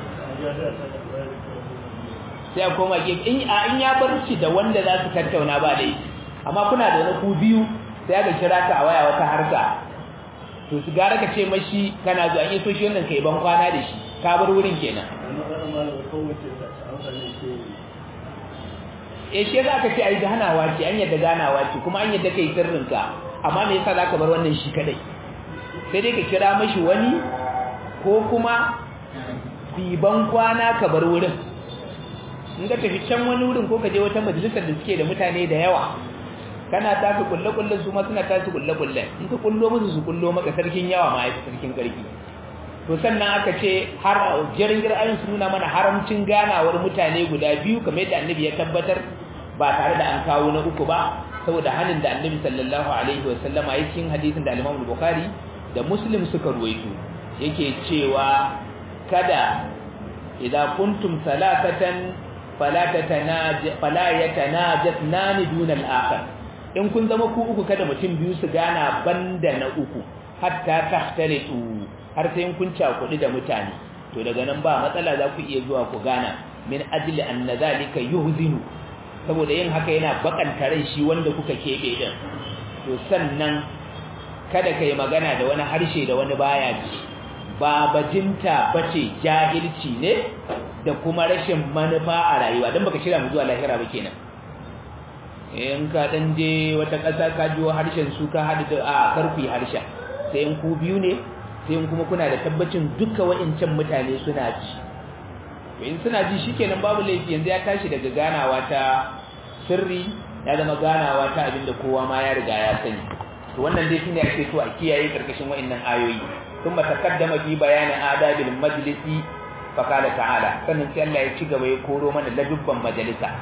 sai a koma gefe in in ya bar shi da wanda za su tattauna ba dai amma kuna da wani ku biyu sai aka kira ka a waya wata harka to su gara ka ce mashi kana zuwa in so shi wannan kai ban kwana da shi ka bar wurin kenan eh shi za ka ce ai ganawa ce an yadda ganawa ce kuma an yadda kai sirrinka amma me yasa zaka bar wannan shi kadai sai dai ka kira mashi wani ko kuma biban kwana ka bar wurin in ka tafi can wani wurin ko ka je wata majalisar da suke da mutane da yawa kana tafi kulle kullen su ma suna tafi kulle kulle in ka kullo musu su kullo maka sarkin yawa ma yafi sarkin karfi to sannan aka ce har jirin ayin su nuna mana haramcin ganawar mutane guda biyu kamar yadda annabi ya tabbatar ba tare da an kawo na uku ba saboda hanin da annabi sallallahu alaihi wa sallama ya cikin hadisin da al-Imam Bukhari da Muslim suka ruwaito yake cewa kada idza kuntum salatatan fala tatanaj fala yatanajatnani duna al-akhar in kun zama ku uku kada mutum biyu su gana banda na uku hatta tahtalitu har sai kun cakuɗi da mutane to daga nan ba matsala za ku iya zuwa ku gana min ajli anna zalika yuhzinu saboda yin haka yana bakanta rai shi wanda kuka kebe din to sannan kada kai magana da wani harshe da wani baya ji ba bajinta bace jahilci ne da kuma rashin manufa a rayuwa dan baka shirya mu zuwa lahira ba kenan in ka dan je wata ƙasa ka jiwo harshen su ka hadu da a karfi harshen sai in ku biyu ne sai in kuma kuna da tabbacin duka wa'incan mutane suna ji in suna ji shikenan babu laifi yanzu ya tashi daga ganawa ta sirri ya zama ganawa ta abinda kowa ma ya riga ya sani to wannan dai shine ake so a kiyaye karkashin wa'annan ayoyi kuma takaddama fi bayanin adabil majlisi fa qala ta'ala sannan sai Allah ya ci gaba ya koro mana ladubban majalisa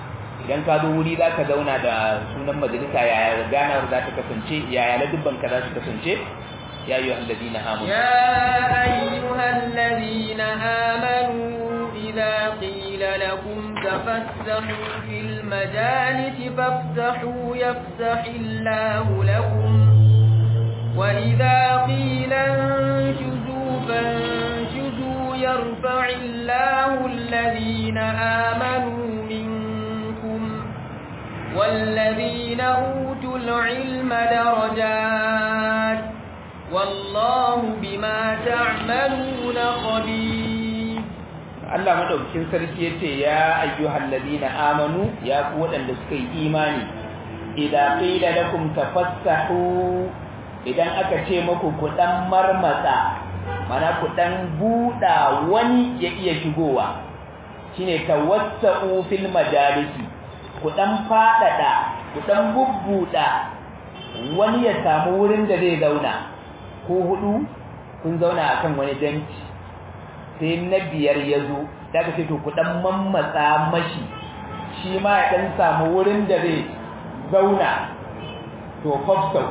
idan ka zo wuri za ka zauna da sunan majalisa yaya ganawar za ta kasance yaya ladubban ka za su kasance ya yi الذين آمنوا يا أيها الذين آمنوا إذا قيل لكم تفسحوا في المجالس فافسحوا يفسح الله لكم وإذا قيل انشزوا فانشزوا يرفع الله الذين آمنوا منكم والذين أوتوا العلم درجات والله بما تعملون خبير Allah madaukakin sarki yace ya ayyuhal ladina amanu ya ku wadanda suka yi imani idza qila lakum tafassahu idan aka ce muku ku dan marmatsa mana ku dan buda wani ya iya shigowa shine tawassau fil majalisi ku dan fadada ku dan bubbuda wani ya samu wurin da zai zauna ko hudu kun zauna akan wani benci sai na biyar ya zo daga ce to ku dan mammatsa mashi shi ma ya dan samu wurin da zai zauna to fafsau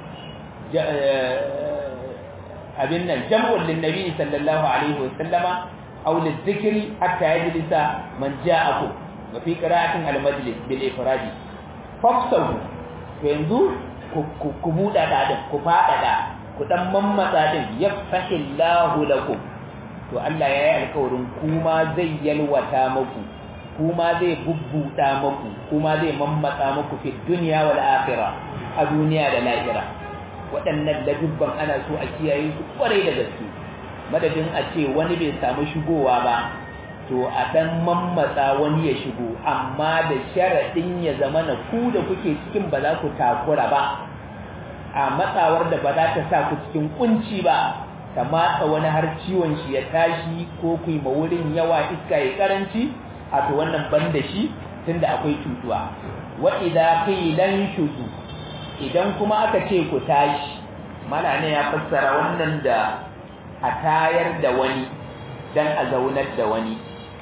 abin nan jam'ul linnabi sallallahu alaihi wasallama aw lizikri hatta yajlisa man ja'aku wa fi qira'atin al-majlis bil ifradi fafsau to yanzu ku buɗa dadin ku faɗaɗa ku dan mammatsa din yafahillahu lakum to Allah ya yi alkawarin kuma zai yalwata muku kuma zai bubbuda muku kuma zai mammatsa muku fi dunya wal akhirah a duniya da lahira waɗannan dubban ana so a kiyaye su kwarai da gaske madadin a ce wani bai samu shigowa ba to a dan mammatsa wani ya shigo amma da sharaɗin ya zama na ku da kuke cikin ba za ku takura ba a matsawar da ba za ta sa ku cikin kunci ba ta matsa wani har ciwon shi ya tashi ko ku yi wurin yawa iska ya karanci a to wannan ban da shi tunda akwai cutuwa wa idza qilan shuzu idan kuma aka ce ku tashi mana ne ya fassara wannan da a tayar da wani dan a zaunar da wani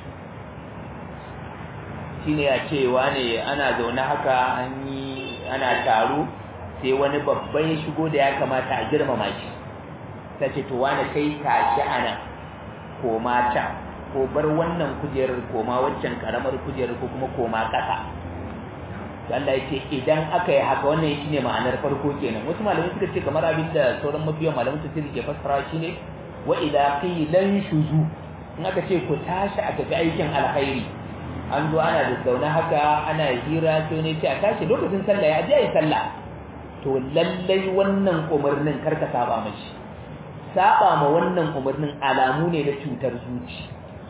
shine ya ce wane ana zaune haka an yi ana taro sai wani babban ya shigo da ya kamata a girmama shi ta ce to wani kai tashi ana koma can ko bar wannan kujerar koma waccan karamar kujerar ko kuma koma ƙasa Allah ya ce idan aka yi haka wannan shi ne ma'anar farko kenan wasu malamai suka ce kamar abin da sauran mabiyan malamai su ke fassara shi ne wa idza qilan shuzu in aka ce ku tashi a tafi aikin alkhairi an zo ana da zaune haka ana hira to ne ce a tashi lokacin sallah ya je yi sallah to lallai wannan umarnin karka saba mashi saba ma wannan umarnin alamu ne na cutar zuci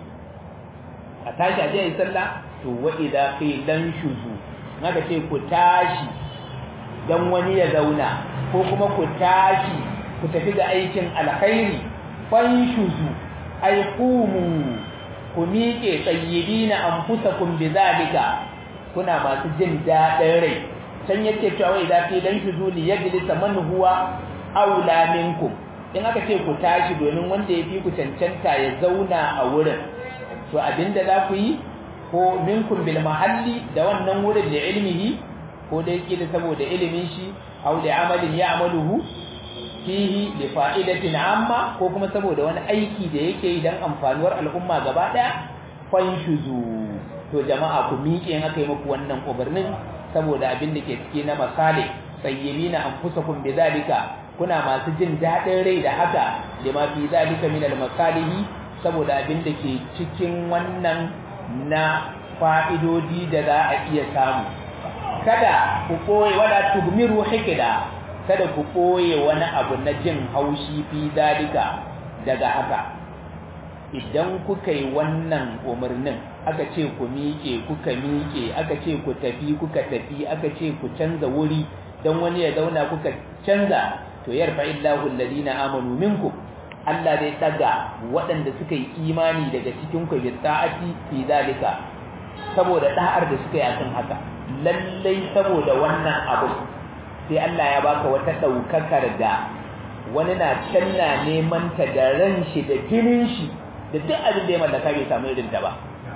a tashi a yi sallah to wa idza qilan shuzu naka ce ku tashi dan wani ya zauna ko kuma ku tashi ku tafi ga aikin alkhairi fan shuzu ay qumu ku miƙe tsayyibina anfusakum bizalika kuna masu jin daɗin rai can yake cewa idza qilan shuzu li yajlisa man huwa aula minkum in aka ce ku tashi domin wanda ya fi ku cancanta ya zauna a wurin to abinda za ku yi ko minkum bil mahalli da wannan wurin da ilmihi ko dai kila saboda ilimin shi aw da amalin ya'maluhu fihi li fa'idatin amma ko kuma saboda wani aiki da yake yi dan amfanuwar al'umma gaba daya fanshuzu to jama'a ku miƙe in aka yi muku wannan umarnin saboda abin da ke cike na masale sayyibina anfusakum bidhalika kuna masu jin daɗin rai da haka lima fi zalika min al-masalihi saboda abin da ke cikin wannan na fa'idodi da za a iya samu kada ku koye wala tugmiru hikida kada ku koye wani abu na jin haushi fi zalika daga haka idan kuka yi wannan umarnin aka ce ku miƙe kuka miƙe aka ce ku tafi kuka tafi aka ce ku canza wuri don wani ya zauna kuka canza to yarfa illahu alladhina amanu minkum Allah zai daga waɗanda suka yi imani daga cikin ku bi ta'ati fi zalika saboda da'ar da suka yi akan haka lallai saboda wannan abu sai Allah ya baka wata daukakar da wani na canna neman ta da ran shi da jinin shi da duk abin da ya mallaka bai samu irin ta ba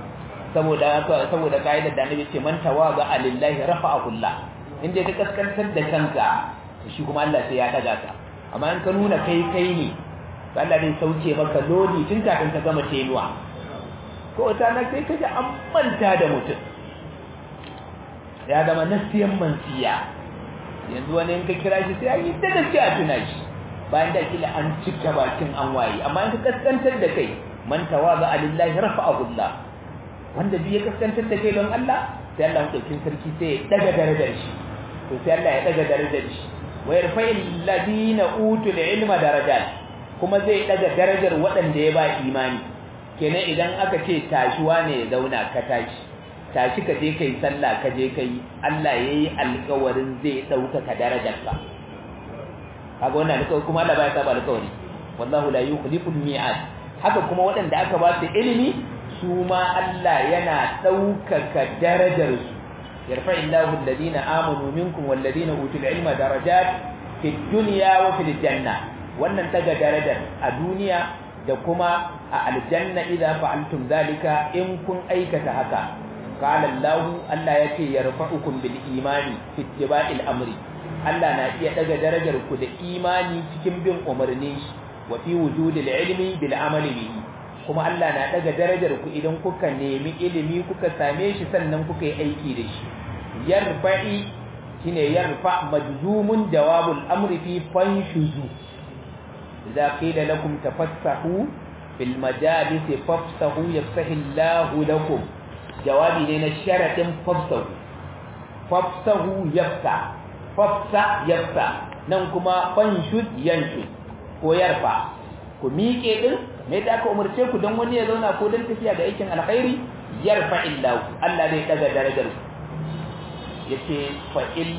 saboda saboda kaidar da annabi ce man tawaga alillahi rafa'ahu Allah inda ka kaskantar da kanka shi kuma Allah sai ya daga ka amma in ka nuna kai kai ne Allah zai sauke maka lodi tun kafin ka gama tenuwa ko wata na sai kaje an manta da mutum ya zama nasiyan mansiya yanzu wani in ka kira shi sai an yi da gaskiya tuna shi bayan da kila an cika bakin an waye amma in ka kaskantar da kai man tawaza alillahi rafa'ahu Allah wanda biye kaskantar da kai don Allah sai Allah mutukin sarki sai ya daga darajar shi to sai Allah ya daga darajar shi wa yarfa'il ladina utul ilma darajat kuma zai daga darajar waɗanda ya ba imani kenan idan aka ce tashiwa ne ya zauna ka tashi tashi ka je kai sallah ka je kai Allah yayi alƙawarin zai dauka ka darajarka kaga wannan alƙawari kuma Allah baya saba alƙawari wallahu la yukhliful mi'ad haka kuma waɗanda aka ba su ilimi su ma Allah yana ɗaukaka darajarsu yarfa illahu alladhina amanu minkum walladhina utul ilma darajat fid dunya wa fil janna wannan daga darajar a duniya da kuma a aljanna idza fa'altum zalika in kun aikata haka qala Allah Allah yace yarfa'ukum bil imani fi ittiba'il amri Allah na iya daga darajar ku da imani cikin bin umarni wa fi wujudil ilmi bil amali bihi kuma Allah na daga darajar ku idan kuka nemi ilimi kuka same shi sannan kuka yi aiki da shi yarfa'i shine yarfa majzumun jawabul amri fi fanshuzu idza qila lakum tafassahu fil majalis fafsahu yafsahu Allahu lakum jawabi ne na sharadin fafsahu fafsahu yafsa fafsa yafsa nan kuma fanshud yanshud ko yarfa ku miƙe din me da aka umarce ku don wani ya zauna ko don tafiya ga aikin alkhairi yarfa illahu Allah zai daga darajar ku yace fa il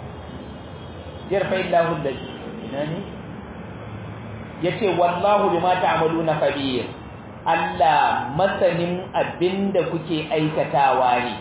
yarfa illahu alladhi ina ne yace wallahu bima ta'maluna khabir Allah masanin abinda kuke aikatawa ne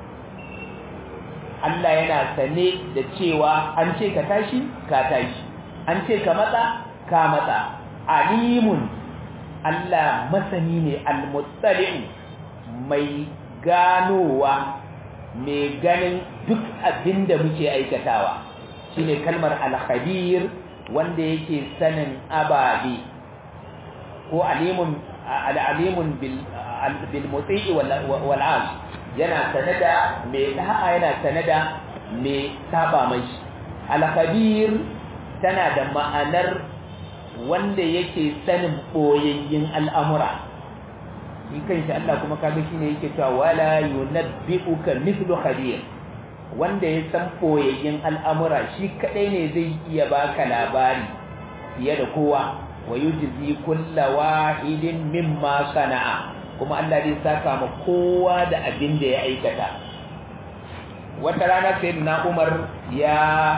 Allah yana sane da cewa an ce ka tashi ka tashi an ce ka matsa ka matsa alimun Allah masani ne almuttali'u mai ganowa mai ganin duk abin da muke aikatawa shine kalmar al-khabir wanda yake sanin ababe ko alimun al-alimun bil bil muti'i wal wal yana sanada mai da'a yana sanada mai saba mai al-khabir tana da ma'anar wanda yake sanin boyayyin al'amura shi kanshi Allah kuma kaga shine yake cewa wala yunabbi'uka mithlu khabir wanda ya san boyayyin al'amura shi kadai ne zai iya baka labari fiye da kowa wa yujzi kulla wahidin mimma sana'a kuma Allah zai saka ma kowa da abin da ya aikata wata rana sayyidina Umar ya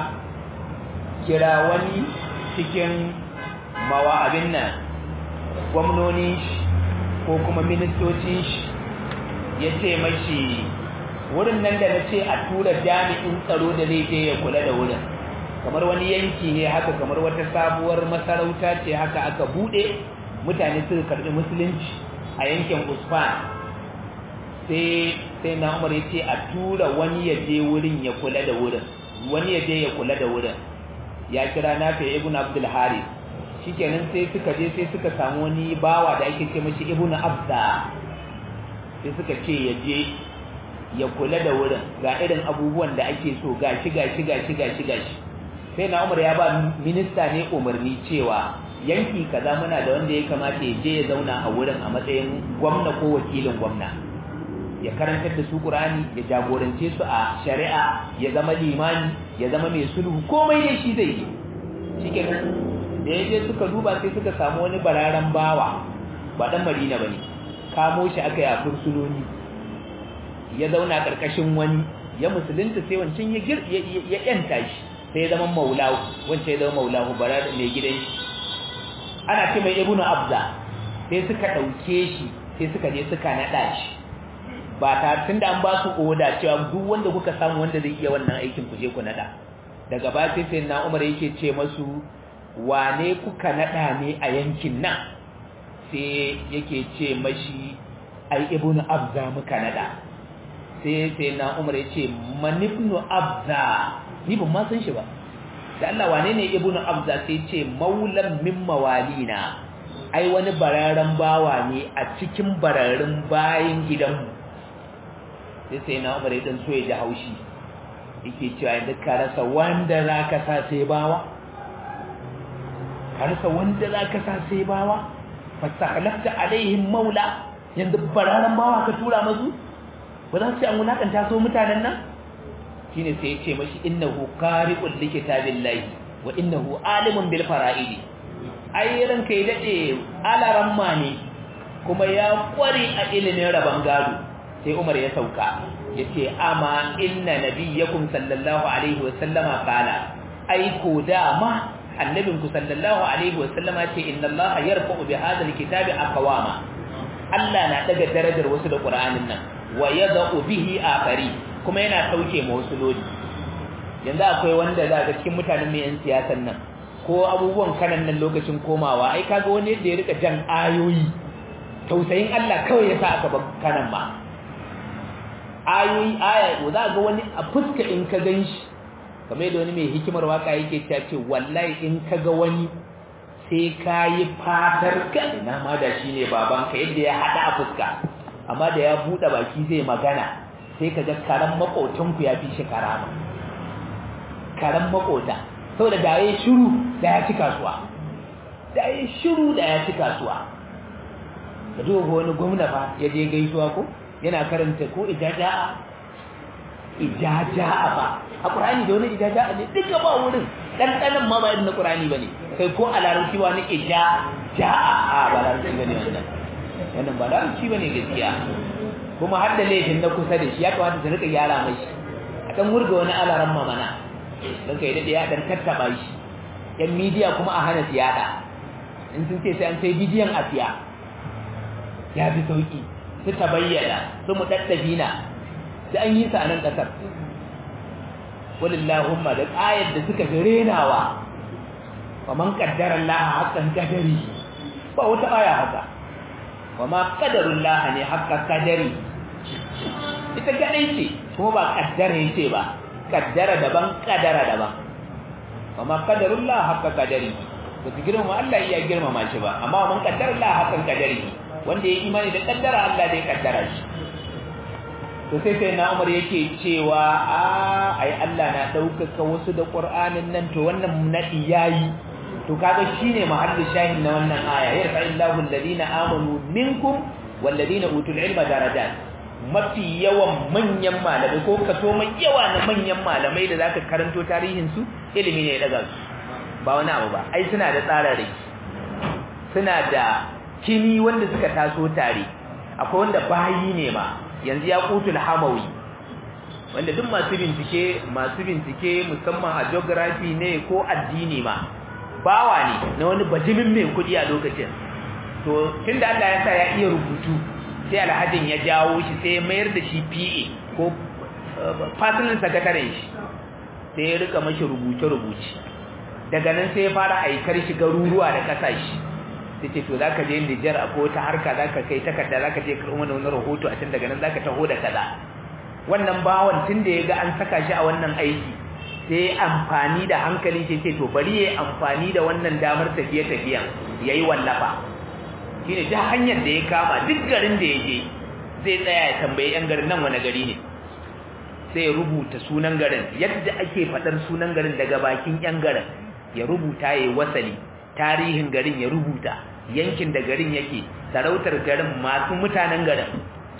kira wani cikin mawa abin nan gwamnoni ko kuma ministocin shi ya ce mashi wurin nan da na ce a tura jami'in tsaro da zai je ya kula da wurin kamar wani yanki ne haka kamar wata sabuwar masarauta ce haka aka bude mutane suka karbi musulunci a yankin usman sai sai na umar ya ce a tura wani ya je wurin ya kula da wurin wani ya je ya kula da wurin ya kira nafi ibn abdul haris shikenan sai suka je sai suka samu wani bawa da ake ce mashi ibnu abda sai suka ce ya je ya kula da wurin ga irin abubuwan da ake so gashi gashi gashi gashi gashi sai na umar ya ba minista ne umarni cewa yanki kaza muna da wanda ya kamata ya je ya zauna a wurin a matsayin gwamna ko wakilin gwamna ya karantar da su Qur'ani ya jagorance su a shari'a ya zama limani ya zama mai sulhu komai ne shi zai yi shikenan da yaje suka duba sai suka samu wani bararan bawa ba dan Madina bane kamo shi aka yi fursunoni ya zauna karkashin wani ya musulunta sai wancan ya gir ya yanta shi sai ya zama maulahu wancan ya zama maulahu barar mai gidan shi ana ce mai ibnu abza sai suka dauke shi sai suka je suka nada shi ba ta tunda an ba su oda cewa duk wanda kuka samu wanda zai iya wannan aikin ku je ku nada daga ba sai sai na Umar yake ce masu wane kuka nada ne a yankin nan sai yake ce mashi ai ibnu abza muka nada sai sai na umar ya ce man ibnu abza ni ban ma san shi ba da Allah wane ne ibnu abza sai ce maulan min mawalina ai wani bararren bawa ne a cikin bararrun bayin gidanmu sai sai na umar ya dan so ya ji haushi yake cewa yanzu ka rasa wanda za ka sa sai bawa ka rasa wanda za ka sa sai bawa fastakalafta alaihim maula yanzu bararren bawa ka tura masu ba za su yi an wulakanta so mutanen nan shine sai ya ce mashi innahu qari'un li kitabillahi wa innahu alimun bil fara'idi ai ranka ya dade alaramma ne kuma ya kware a ilimin rabon gado sai Umar ya sauka yace amma inna nabiyyakum sallallahu alaihi wa sallama qala ai ko da ma annabinku sallallahu alaihi wa sallama ce inna allaha yarfa'u bi hadha alkitabi aqwama Allah na daga darajar wasu da Qur'anin nan wa yada'u bihi akhari kuma yana sauke ma wasu lodi yanzu akwai wanda za ga cikin mutanen mai yan siyasan nan ko abubuwan kanan nan lokacin komawa ai kaga wani yadda ya rika jan ayoyi tausayin Allah kawai ya sa aka bar kanan ma ayoyi aya za ga wani a fuska in ka ganshi kamar yadda wani mai hikimar waka yake cewa ce wallahi in ka ga wani sai ka yi fatar ka ina ma da shi ne babanka yadda ya haɗa a fuska amma da ya buɗe baki zai magana sai ka ga karan makotanku ya fi shi karama karan makota saboda da ya shiru da ya ci kasuwa da ya shiru da ya ci kasuwa ka duba wani gwamna fa ya je gaisuwa ko yana karanta ko ijaja'a ijaja'a ba a ƙur'ani da wani ijaja'a ne duka ba wurin ɗanɗanan ma ba irin na ƙur'ani ba ne kai ko a larabci ba wani ijaja'a a ba larabci ba ne wannan wannan ba larabci ba ne gaskiya kuma har da laifin na kusa da shi ya kamata su rika gyara mai a ɗan wurga wani alaran mamana don kai daɗe ya ɗan tattaɓa shi yan midiya kuma a hana siyada in sun ce sai an sai bidiyon a siya ya fi sauƙi su ta bayyana su mu ɗaɗɗabina sai an yi sa a nan ƙasar walillahumma da ayar da suka fi renawa wa man qaddara Allah haqqan qadari ba wata aya haka wa ma qadarullah ne haqqan qadari ita kadai ce kuma ba qaddara yace ba qaddara daban qadara daban wa ma qadarullah haqqan qadari ba su girmama Allah iya girmama shi ba amma man qaddara Allah haqqan qadari wanda ya imani da qaddara Allah da ya qaddara shi to sai sai na Umar yake cewa a ai Allah na daukaka wasu da Qur'anin nan to wannan nadi yayi to kaga shine mahallin shahin na wannan aya yarfa illahu alladhina amanu minkum walladhina utul ilma darajat mafi yawan manyan malamai ko kaso mai yawa na manyan malamai da zaka karanto tarihin su ilimi ne daga su ba wani abu ba ai suna da tsararraki suna da kini wanda suka taso tare akwai wanda bayi ne ma yanzu ya kutul hamawi wanda duk masu bincike masu bincike musamman a geography ne ko addini ma bawa ne na wani bajimin mai kudi a lokacin to tunda Allah ya sa ya iya rubutu sai alhajin ya jawo shi sai ya mayar da shi PA ko personal secretary shi sai ya rika mashi rubuce rubuce daga nan sai ya fara aikar shi garuruwa da kasashe sai ce to zaka je Niger a ko ta harka zaka kai takarda zaka je karɓo mana wani rahoto a can daga nan zaka taho da kaza wannan bawan tunda yaga an saka shi a wannan aiki sai amfani da hankali ce ce to bari yayi amfani da wannan damar tafiye tafiyan yayi wallafa shine ta hanyar da ya kama duk garin da yaje zai tsaya ya tambayi yan garin nan wani gari ne sai ya rubuta sunan garin yadda ake fadar sunan garin daga bakin yan garin ya rubuta yayi wasali tarihin garin ya rubuta yankin da garin yake sarautar garin masu mutanen garin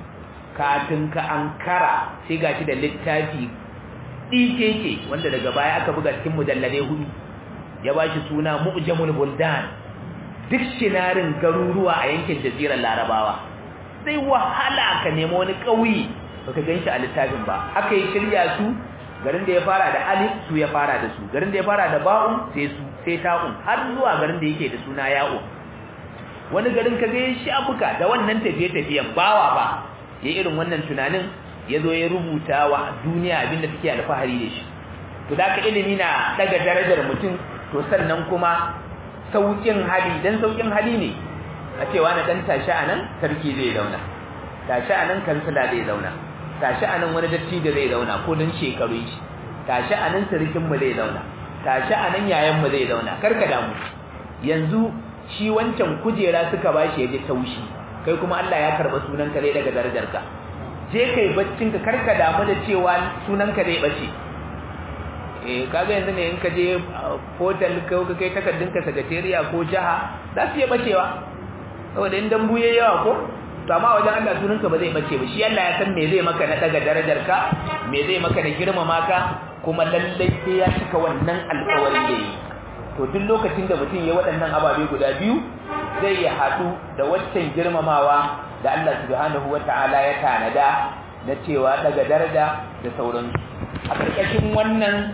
kafin ka ankara sai gashi da littafi ɗikeke wanda daga baya aka buga cikin mujallade hudu ya bashi suna mu'jamul buldan duk shinarin garuruwa a yankin jazirar larabawa sai wahala ka nemo wani ƙauye baka ganshi a littafin ba aka yi shirya su garin da ya fara da alif su ya fara da su garin da ya fara da ba'un sai su sai ta'un har zuwa garin da yake da suna ya'u wani garin ka ga shafuka da wannan tafiye-tafiyen bawa ba ya irin wannan tunanin ya zo ya rubuta wa duniya abinda take alfahari da shi to da ka ilimi na daga darajar mutum to sannan kuma saukin hali dan saukin hali ne a cewa na dan tashi anan sarki zai dauna tashi anan kansila zai zauna tashi anan wani dattijo zai zauna ko dan shekaru shi tashi anan sirikin mu zai zauna tashi anan yayan mu zai zauna karka damu yanzu shi wancan kujera suka bashi ya ji taushi kai kuma Allah ya karba sunanka zai daga darajarka je kai baccin ka karka damu da cewa sunanka zai bace eh kaga yanzu ne in ka je portal ko ka kai takardun ka secretariat ko jaha za su iya bacewa saboda in dambu yayi yawa ko to amma wajen Allah sunanka ba zai bace ba shi Allah ya san me zai maka na daga darajarka me zai maka na girmama ka kuma lallai sai ya cika wannan alƙawarin da yi to duk lokacin da mutum ya waɗannan ababe guda biyu zai ya haɗu da waccan girmamawa da Allah subhanahu wata'ala ya tanada na cewa daga daraja da sauransu a ƙarƙashin wannan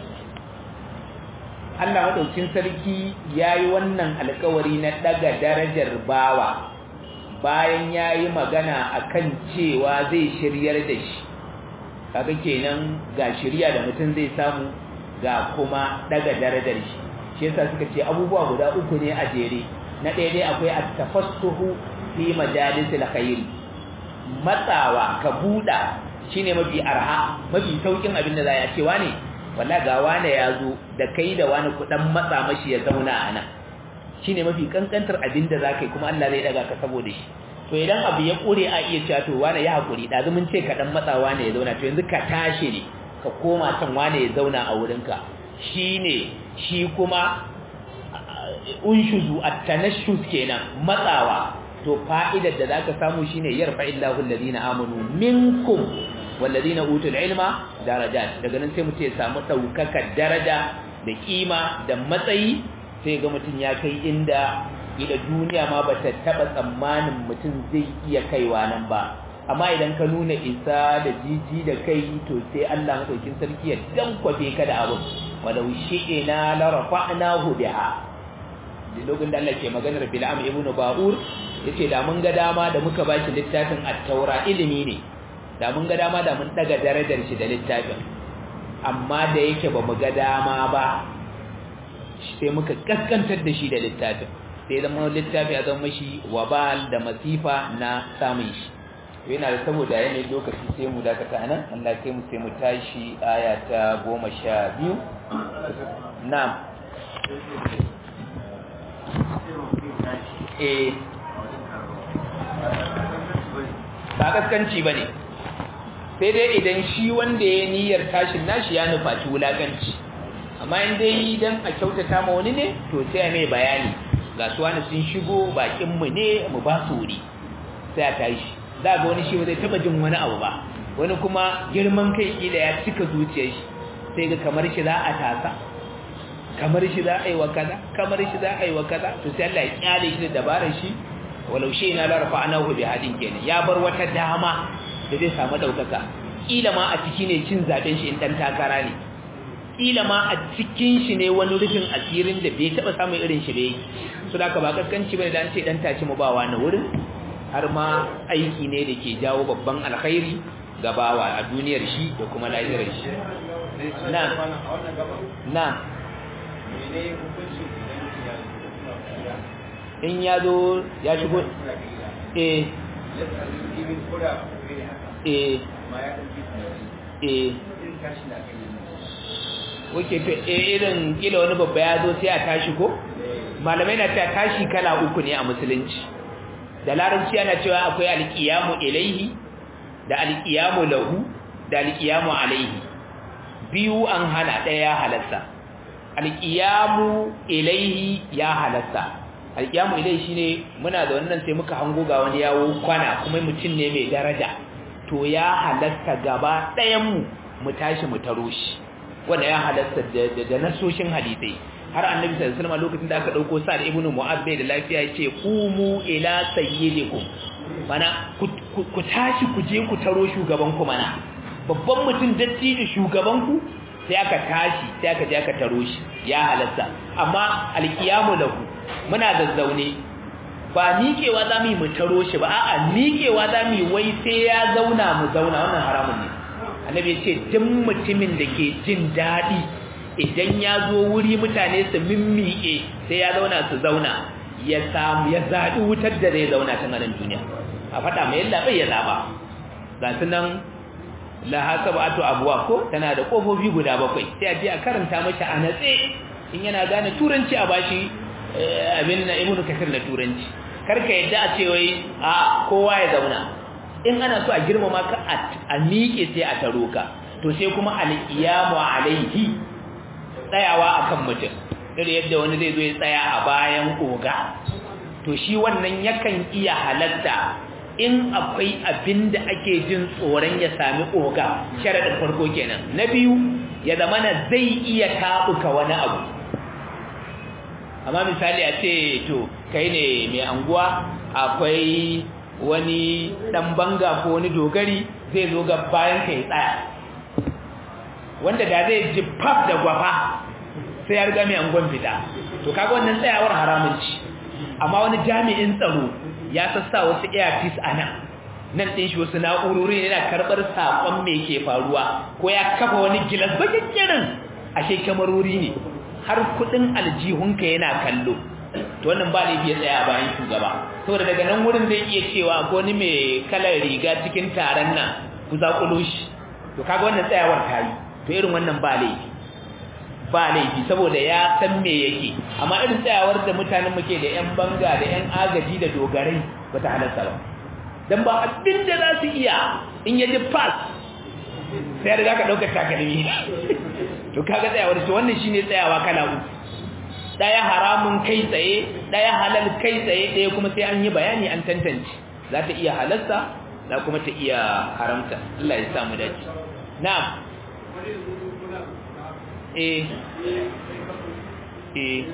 Allah maɗaukin sarki ya yi wannan alkawari na daga darajar bawa bayan ya yi magana a kan cewa zai shiryar da shi kaga kenan ga shirya da mutum zai samu ga kuma daga darajar shi shi yasa suka ce abubuwa guda uku ne a jere na ɗaya dai akwai at-tafassuhu fi majalisil khair matsawa ka buɗa shine mafi arha mafi saukin abin da za ya cewa ne walla ga wane ya zo da kai da wani kudan matsa mashi ya zauna a nan shine mafi kankantar abin da za ka yi kuma Allah zai daga ka saboda shi to idan abu ya kure a iya cewa to wane ya hakuri da mun ce ka dan matsa wane ya zauna to yanzu ka tashi ne ka koma can wane ya zauna a wurinka shine shi kuma unshuzu at-tanashshus kenan matsawa to fa'idar da zaka samu shine yarfa illahu alladhina amanu minkum walladhina utul ilma darajat daga nan sai mutum ya samu daukakar daraja da kima da matsayi sai ga mutum ya kai inda ila duniya ma bata taba tsammanin mutum zai iya kaiwa nan ba amma idan ka nuna isa da jiji da kai to sai Allah madaukin sarki ya dankwafe ka da abu walau shi'ina la rafa'nahu biha lokacin da Allah ke maganar Bil'am ibn Ba'ur yace da mun ga dama da muka bashi littafin at-Taura ilimi ne da mun ga dama da mun daga darajar shi da littafin amma da yake ba mu ga dama ba sai muka kaskantar da shi da littafin sai zama littafi a zama shi wabal da masifa na samun shi yana da saboda yanayin lokaci sai mu dakata nan Allah kai mu sai mu tashi aya ta goma sha biyu na'am eh ba kaskanci ba ne sai dai idan shi wanda ya niyyar tashin nashi ya nufaci wulakanci amma in dai idan a kyautata ma wani ne to sai a mai bayani ga su wani sun shigo bakinmu ne mu ba su wuri sai a tashi za ga wani shi ba zai taba jin wani abu ba wani kuma girman kai kila ya cika zuciyar shi sai ga kamar shi za a tasa kamar shi za a yi wa kaza kamar shi za a yi wa kaza to sai Allah ya kyale shi da dabarar shi walau shi na larfa anahu bi hadin kenan ya bar wata dama da zai samu daukaka kila ma a ciki ne cin zaben shi in dan takara ne kila ma a cikin shi ne wani rufin asirin da bai taba samun irin shi bai so da ka ba kaskanci bane dan ce dan tashi mu bawa na wurin har ma aiki ne da ke jawo babban alkhairi ga bawa a duniyar shi da kuma lahirar shi na na in ya zo ya shigo eh eh eh wake to eh irin kila wani babba ya zo sai a tashi ko malamai na cewa tashi kala uku ne a musulunci da larabci ana cewa akwai alqiyamu ilaihi da alqiyamu lahu da alqiyamu alaihi biyu an hana daya halatta alqiyamu ilaihi ya halatta alqiyamu ilaihi shine muna da wannan sai muka hango ga wani yawo kwana kuma mutum ne mai daraja to ya halatta gaba ɗayan mu mu tashi mu taro shi wanda ya halatta da nasoshin hadisai har annabi sallallahu alaihi wasallam lokacin da aka dauko sa'ad ibnu mu'adh bai da lafiya yace qumu ila sayyidikum mana ku tashi ku je ku taro shugaban ku mana babban mutum dattijo shugaban ku sai aka tashi sai aka je aka taro shi ya halatta amma alqiyamu lahu muna zazzaune ba miƙewa za mu yi mu taro shi ba a'a miƙewa za mu yi wai sai ya zauna mu zauna wannan haramun ne annabi ya ce duk mutumin da ke jin daɗi idan ya zo wuri mutane su mimmiƙe sai ya zauna su zauna ya samu ya zaɗi wutar da zai zauna ta nan duniya a faɗa mai yalla bai ya zaba ga sunan la hasabatu abwa ko tana da kofofi guda bakwai sai a je a karanta mashi a natse in yana gane turanci a bashi abin na ibnu kasir na turanci karka yadda a ce wai a kowa ya zauna in ana so a girmama ka a miƙe sai a taro ka to sai kuma al-iyamu alaihi tsayawa akan mutum da yadda wani zai zo ya tsaya a bayan oga to shi wannan yakan iya halatta in akwai abin da ake jin tsoron ya sami oga sharaɗin farko kenan na biyu ya zama na zai iya taɓuka wani abu amma misali a ce to kai ne mai anguwa akwai wani ɗan banga ko wani dogari zai zo ga bayan ka ya tsaya wanda da zai ji fab da gwafa sai ya riga mai angon fita to kaga wannan tsayawar haramun ci amma wani jami'in tsaro ya sassa wasu earpiece a nan nan ɗin shi wasu na'urori yana karɓar saƙon mai ke faruwa ko ya kafa wani gilas bakakkirin ashe kyamarori ne har kuɗin aljihunka yana kallo to wannan ba ne biya tsaya a bayan shugaba saboda daga nan wurin zai iya cewa ko ni mai kalar riga cikin taron nan ku zaƙulo shi to kaga wannan tsayawar ta yi to irin wannan ba laifi ba laifi saboda ya san me yake amma irin tsayawar da mutanen muke da yan banga da yan agaji da dogarai bata halarta ba dan ba abin da za su iya in yaji pass sai da zaka dauka takalmi to kaga tsayawar to wannan shine tsayawa kala uku daya haramun kai tsaye daya halal kai tsaye daya kuma sai an yi bayani an tantance za ta iya halarta za kuma ta iya haramta Allah ya sa mu dace na'am eh eh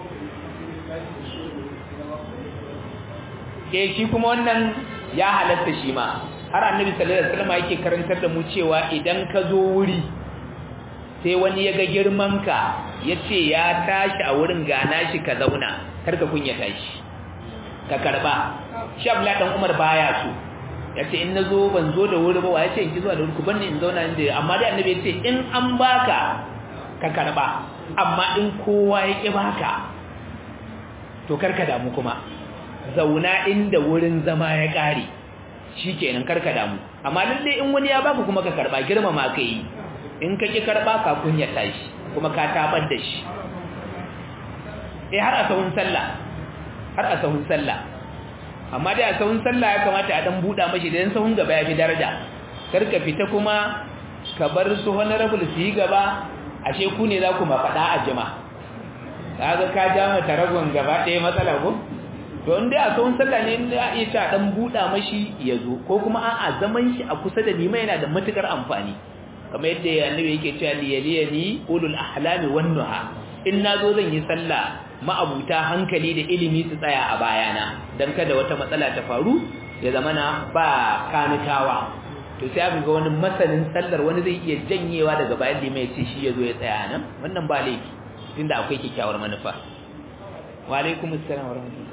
ke shi kuma wannan ya halatta shi ma har annabi sallallahu alaihi wasallam yake karantar da mu cewa idan ka zo wuri sai wani ya ga girman ka yace ya tashi a wurin gana shi ka zauna karka kunya tashi ka karba shi Abdullah dan Umar baya so yace in nazo ban zo da wuri ba wa yace in ki zuwa da wuri ku banni in zauna inda amma dai annabi yace in an baka ka karba amma in kowa ya ƙi baka to karka damu kuma zauna inda wurin zama ya ƙare shikenan karka damu amma lalle in wani ya baka kuma ka karba girmama ka yi in ka ƙi karba ka kunya tashi kuma ka tabar da shi eh har a sahun sallah har a sahun sallah amma dai a sahun sallah ya kamata a dan buɗa mashi da sahun gaba ya fi daraja karka fita kuma ka bar su honorable su yi gaba ashe ku ne za ku mafaɗa a jima kaga ka ja mata ragon gaba ɗaya matsala ko to in dai a tsawon sallah ne da iya ta dan buɗa mashi ya zo ko kuma a'a zaman shi a kusa da nima yana da matukar amfani kamar yadda annabi yake cewa liyaliyani ulul ahlami wan nuha in nazo zan yi sallah ma'abuta hankali da ilimi su tsaya a bayana dan kada wata matsala ta faru ya zamana ba kanikawa to sai aka ga wani masanin sallar wani zai iya janyewa daga bayan limai ya ce shi ya zo ya tsaya nan wannan ba laifi inda akwai kyakkyawar manufa wa alaikum assalam wa rahmatullah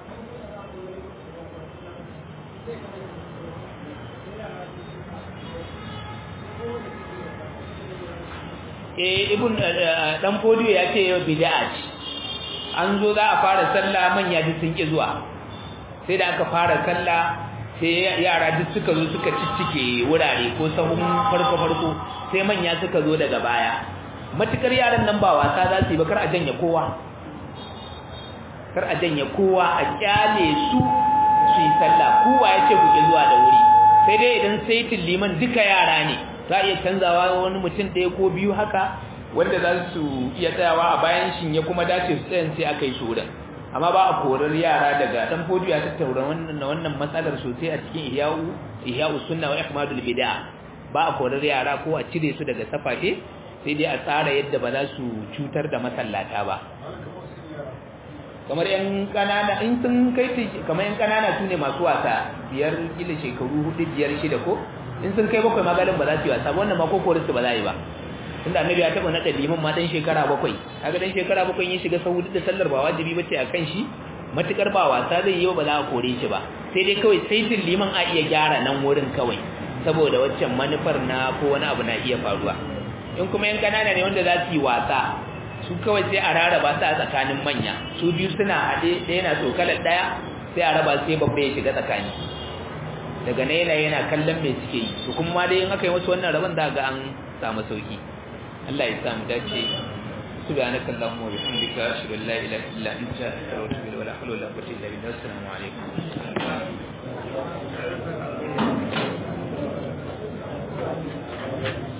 eh ibn dan fodiyo ya ce yau bid'a ce an zo za a fara sallah manya duk sun ki zuwa sai da aka fara sallah sai yara duk suka zo suka ciccike wurare ko sahun farko farko sai manya suka zo daga baya matukar yaran nan ba wasa za su yi ba kar a janye kowa kar a janye kowa a kyale su su yi sallah kowa ya ce ku ki zuwa da wuri sai dai idan saitin liman duka yara ne za a iya canzawa wani mutum ɗaya ko biyu haka wanda za su iya tsayawa a bayan shin ya kuma dace su tsayan sai aka yi su wurin amma ba a korar yara daga dan fodiyo ya tattaura wannan wannan matsalar sosai a cikin ihya'u ihya'u sunna wa ihmadul bid'a ba a korar yara ko a cire su daga safafe sai dai a tsara yadda ba za su cutar da masallata ba kamar yan kanana in sun kai kamar yan kanana su ne masu wasa biyar kila shekaru hudu biyar shida ko in sun kai bakwai magalin ba za su yi wasa wannan ma ko korar su ba za yi ba inda annabi ya taba nada liman ma dan shekara bakwai kaga dan shekara bakwai yin shiga sahu da sallar ba wajibi bace akan shi matukar ba wasa zai yi ba za a kore shi ba sai dai kawai saitin liman a iya gyara nan wurin kawai saboda waccan manufar na ko wani abu na iya faruwa in kuma yan kanana ne wanda za su yi wasa su kawai sai a rarraba su a tsakanin manya su biyu suna haɗe ɗaya na tokalar ɗaya sai a raba sai babba ya shiga tsakani daga ne yana yana kallon me suke yi to kuma dai in aka yi musu wannan rabon za ga an samu sauki Allah ya samu dace سبحانك اللهم وبحمدك أشهد أن لا إله إلا أنت أستغفرك ولا حول ولا قوة إلا بالله السلام عليكم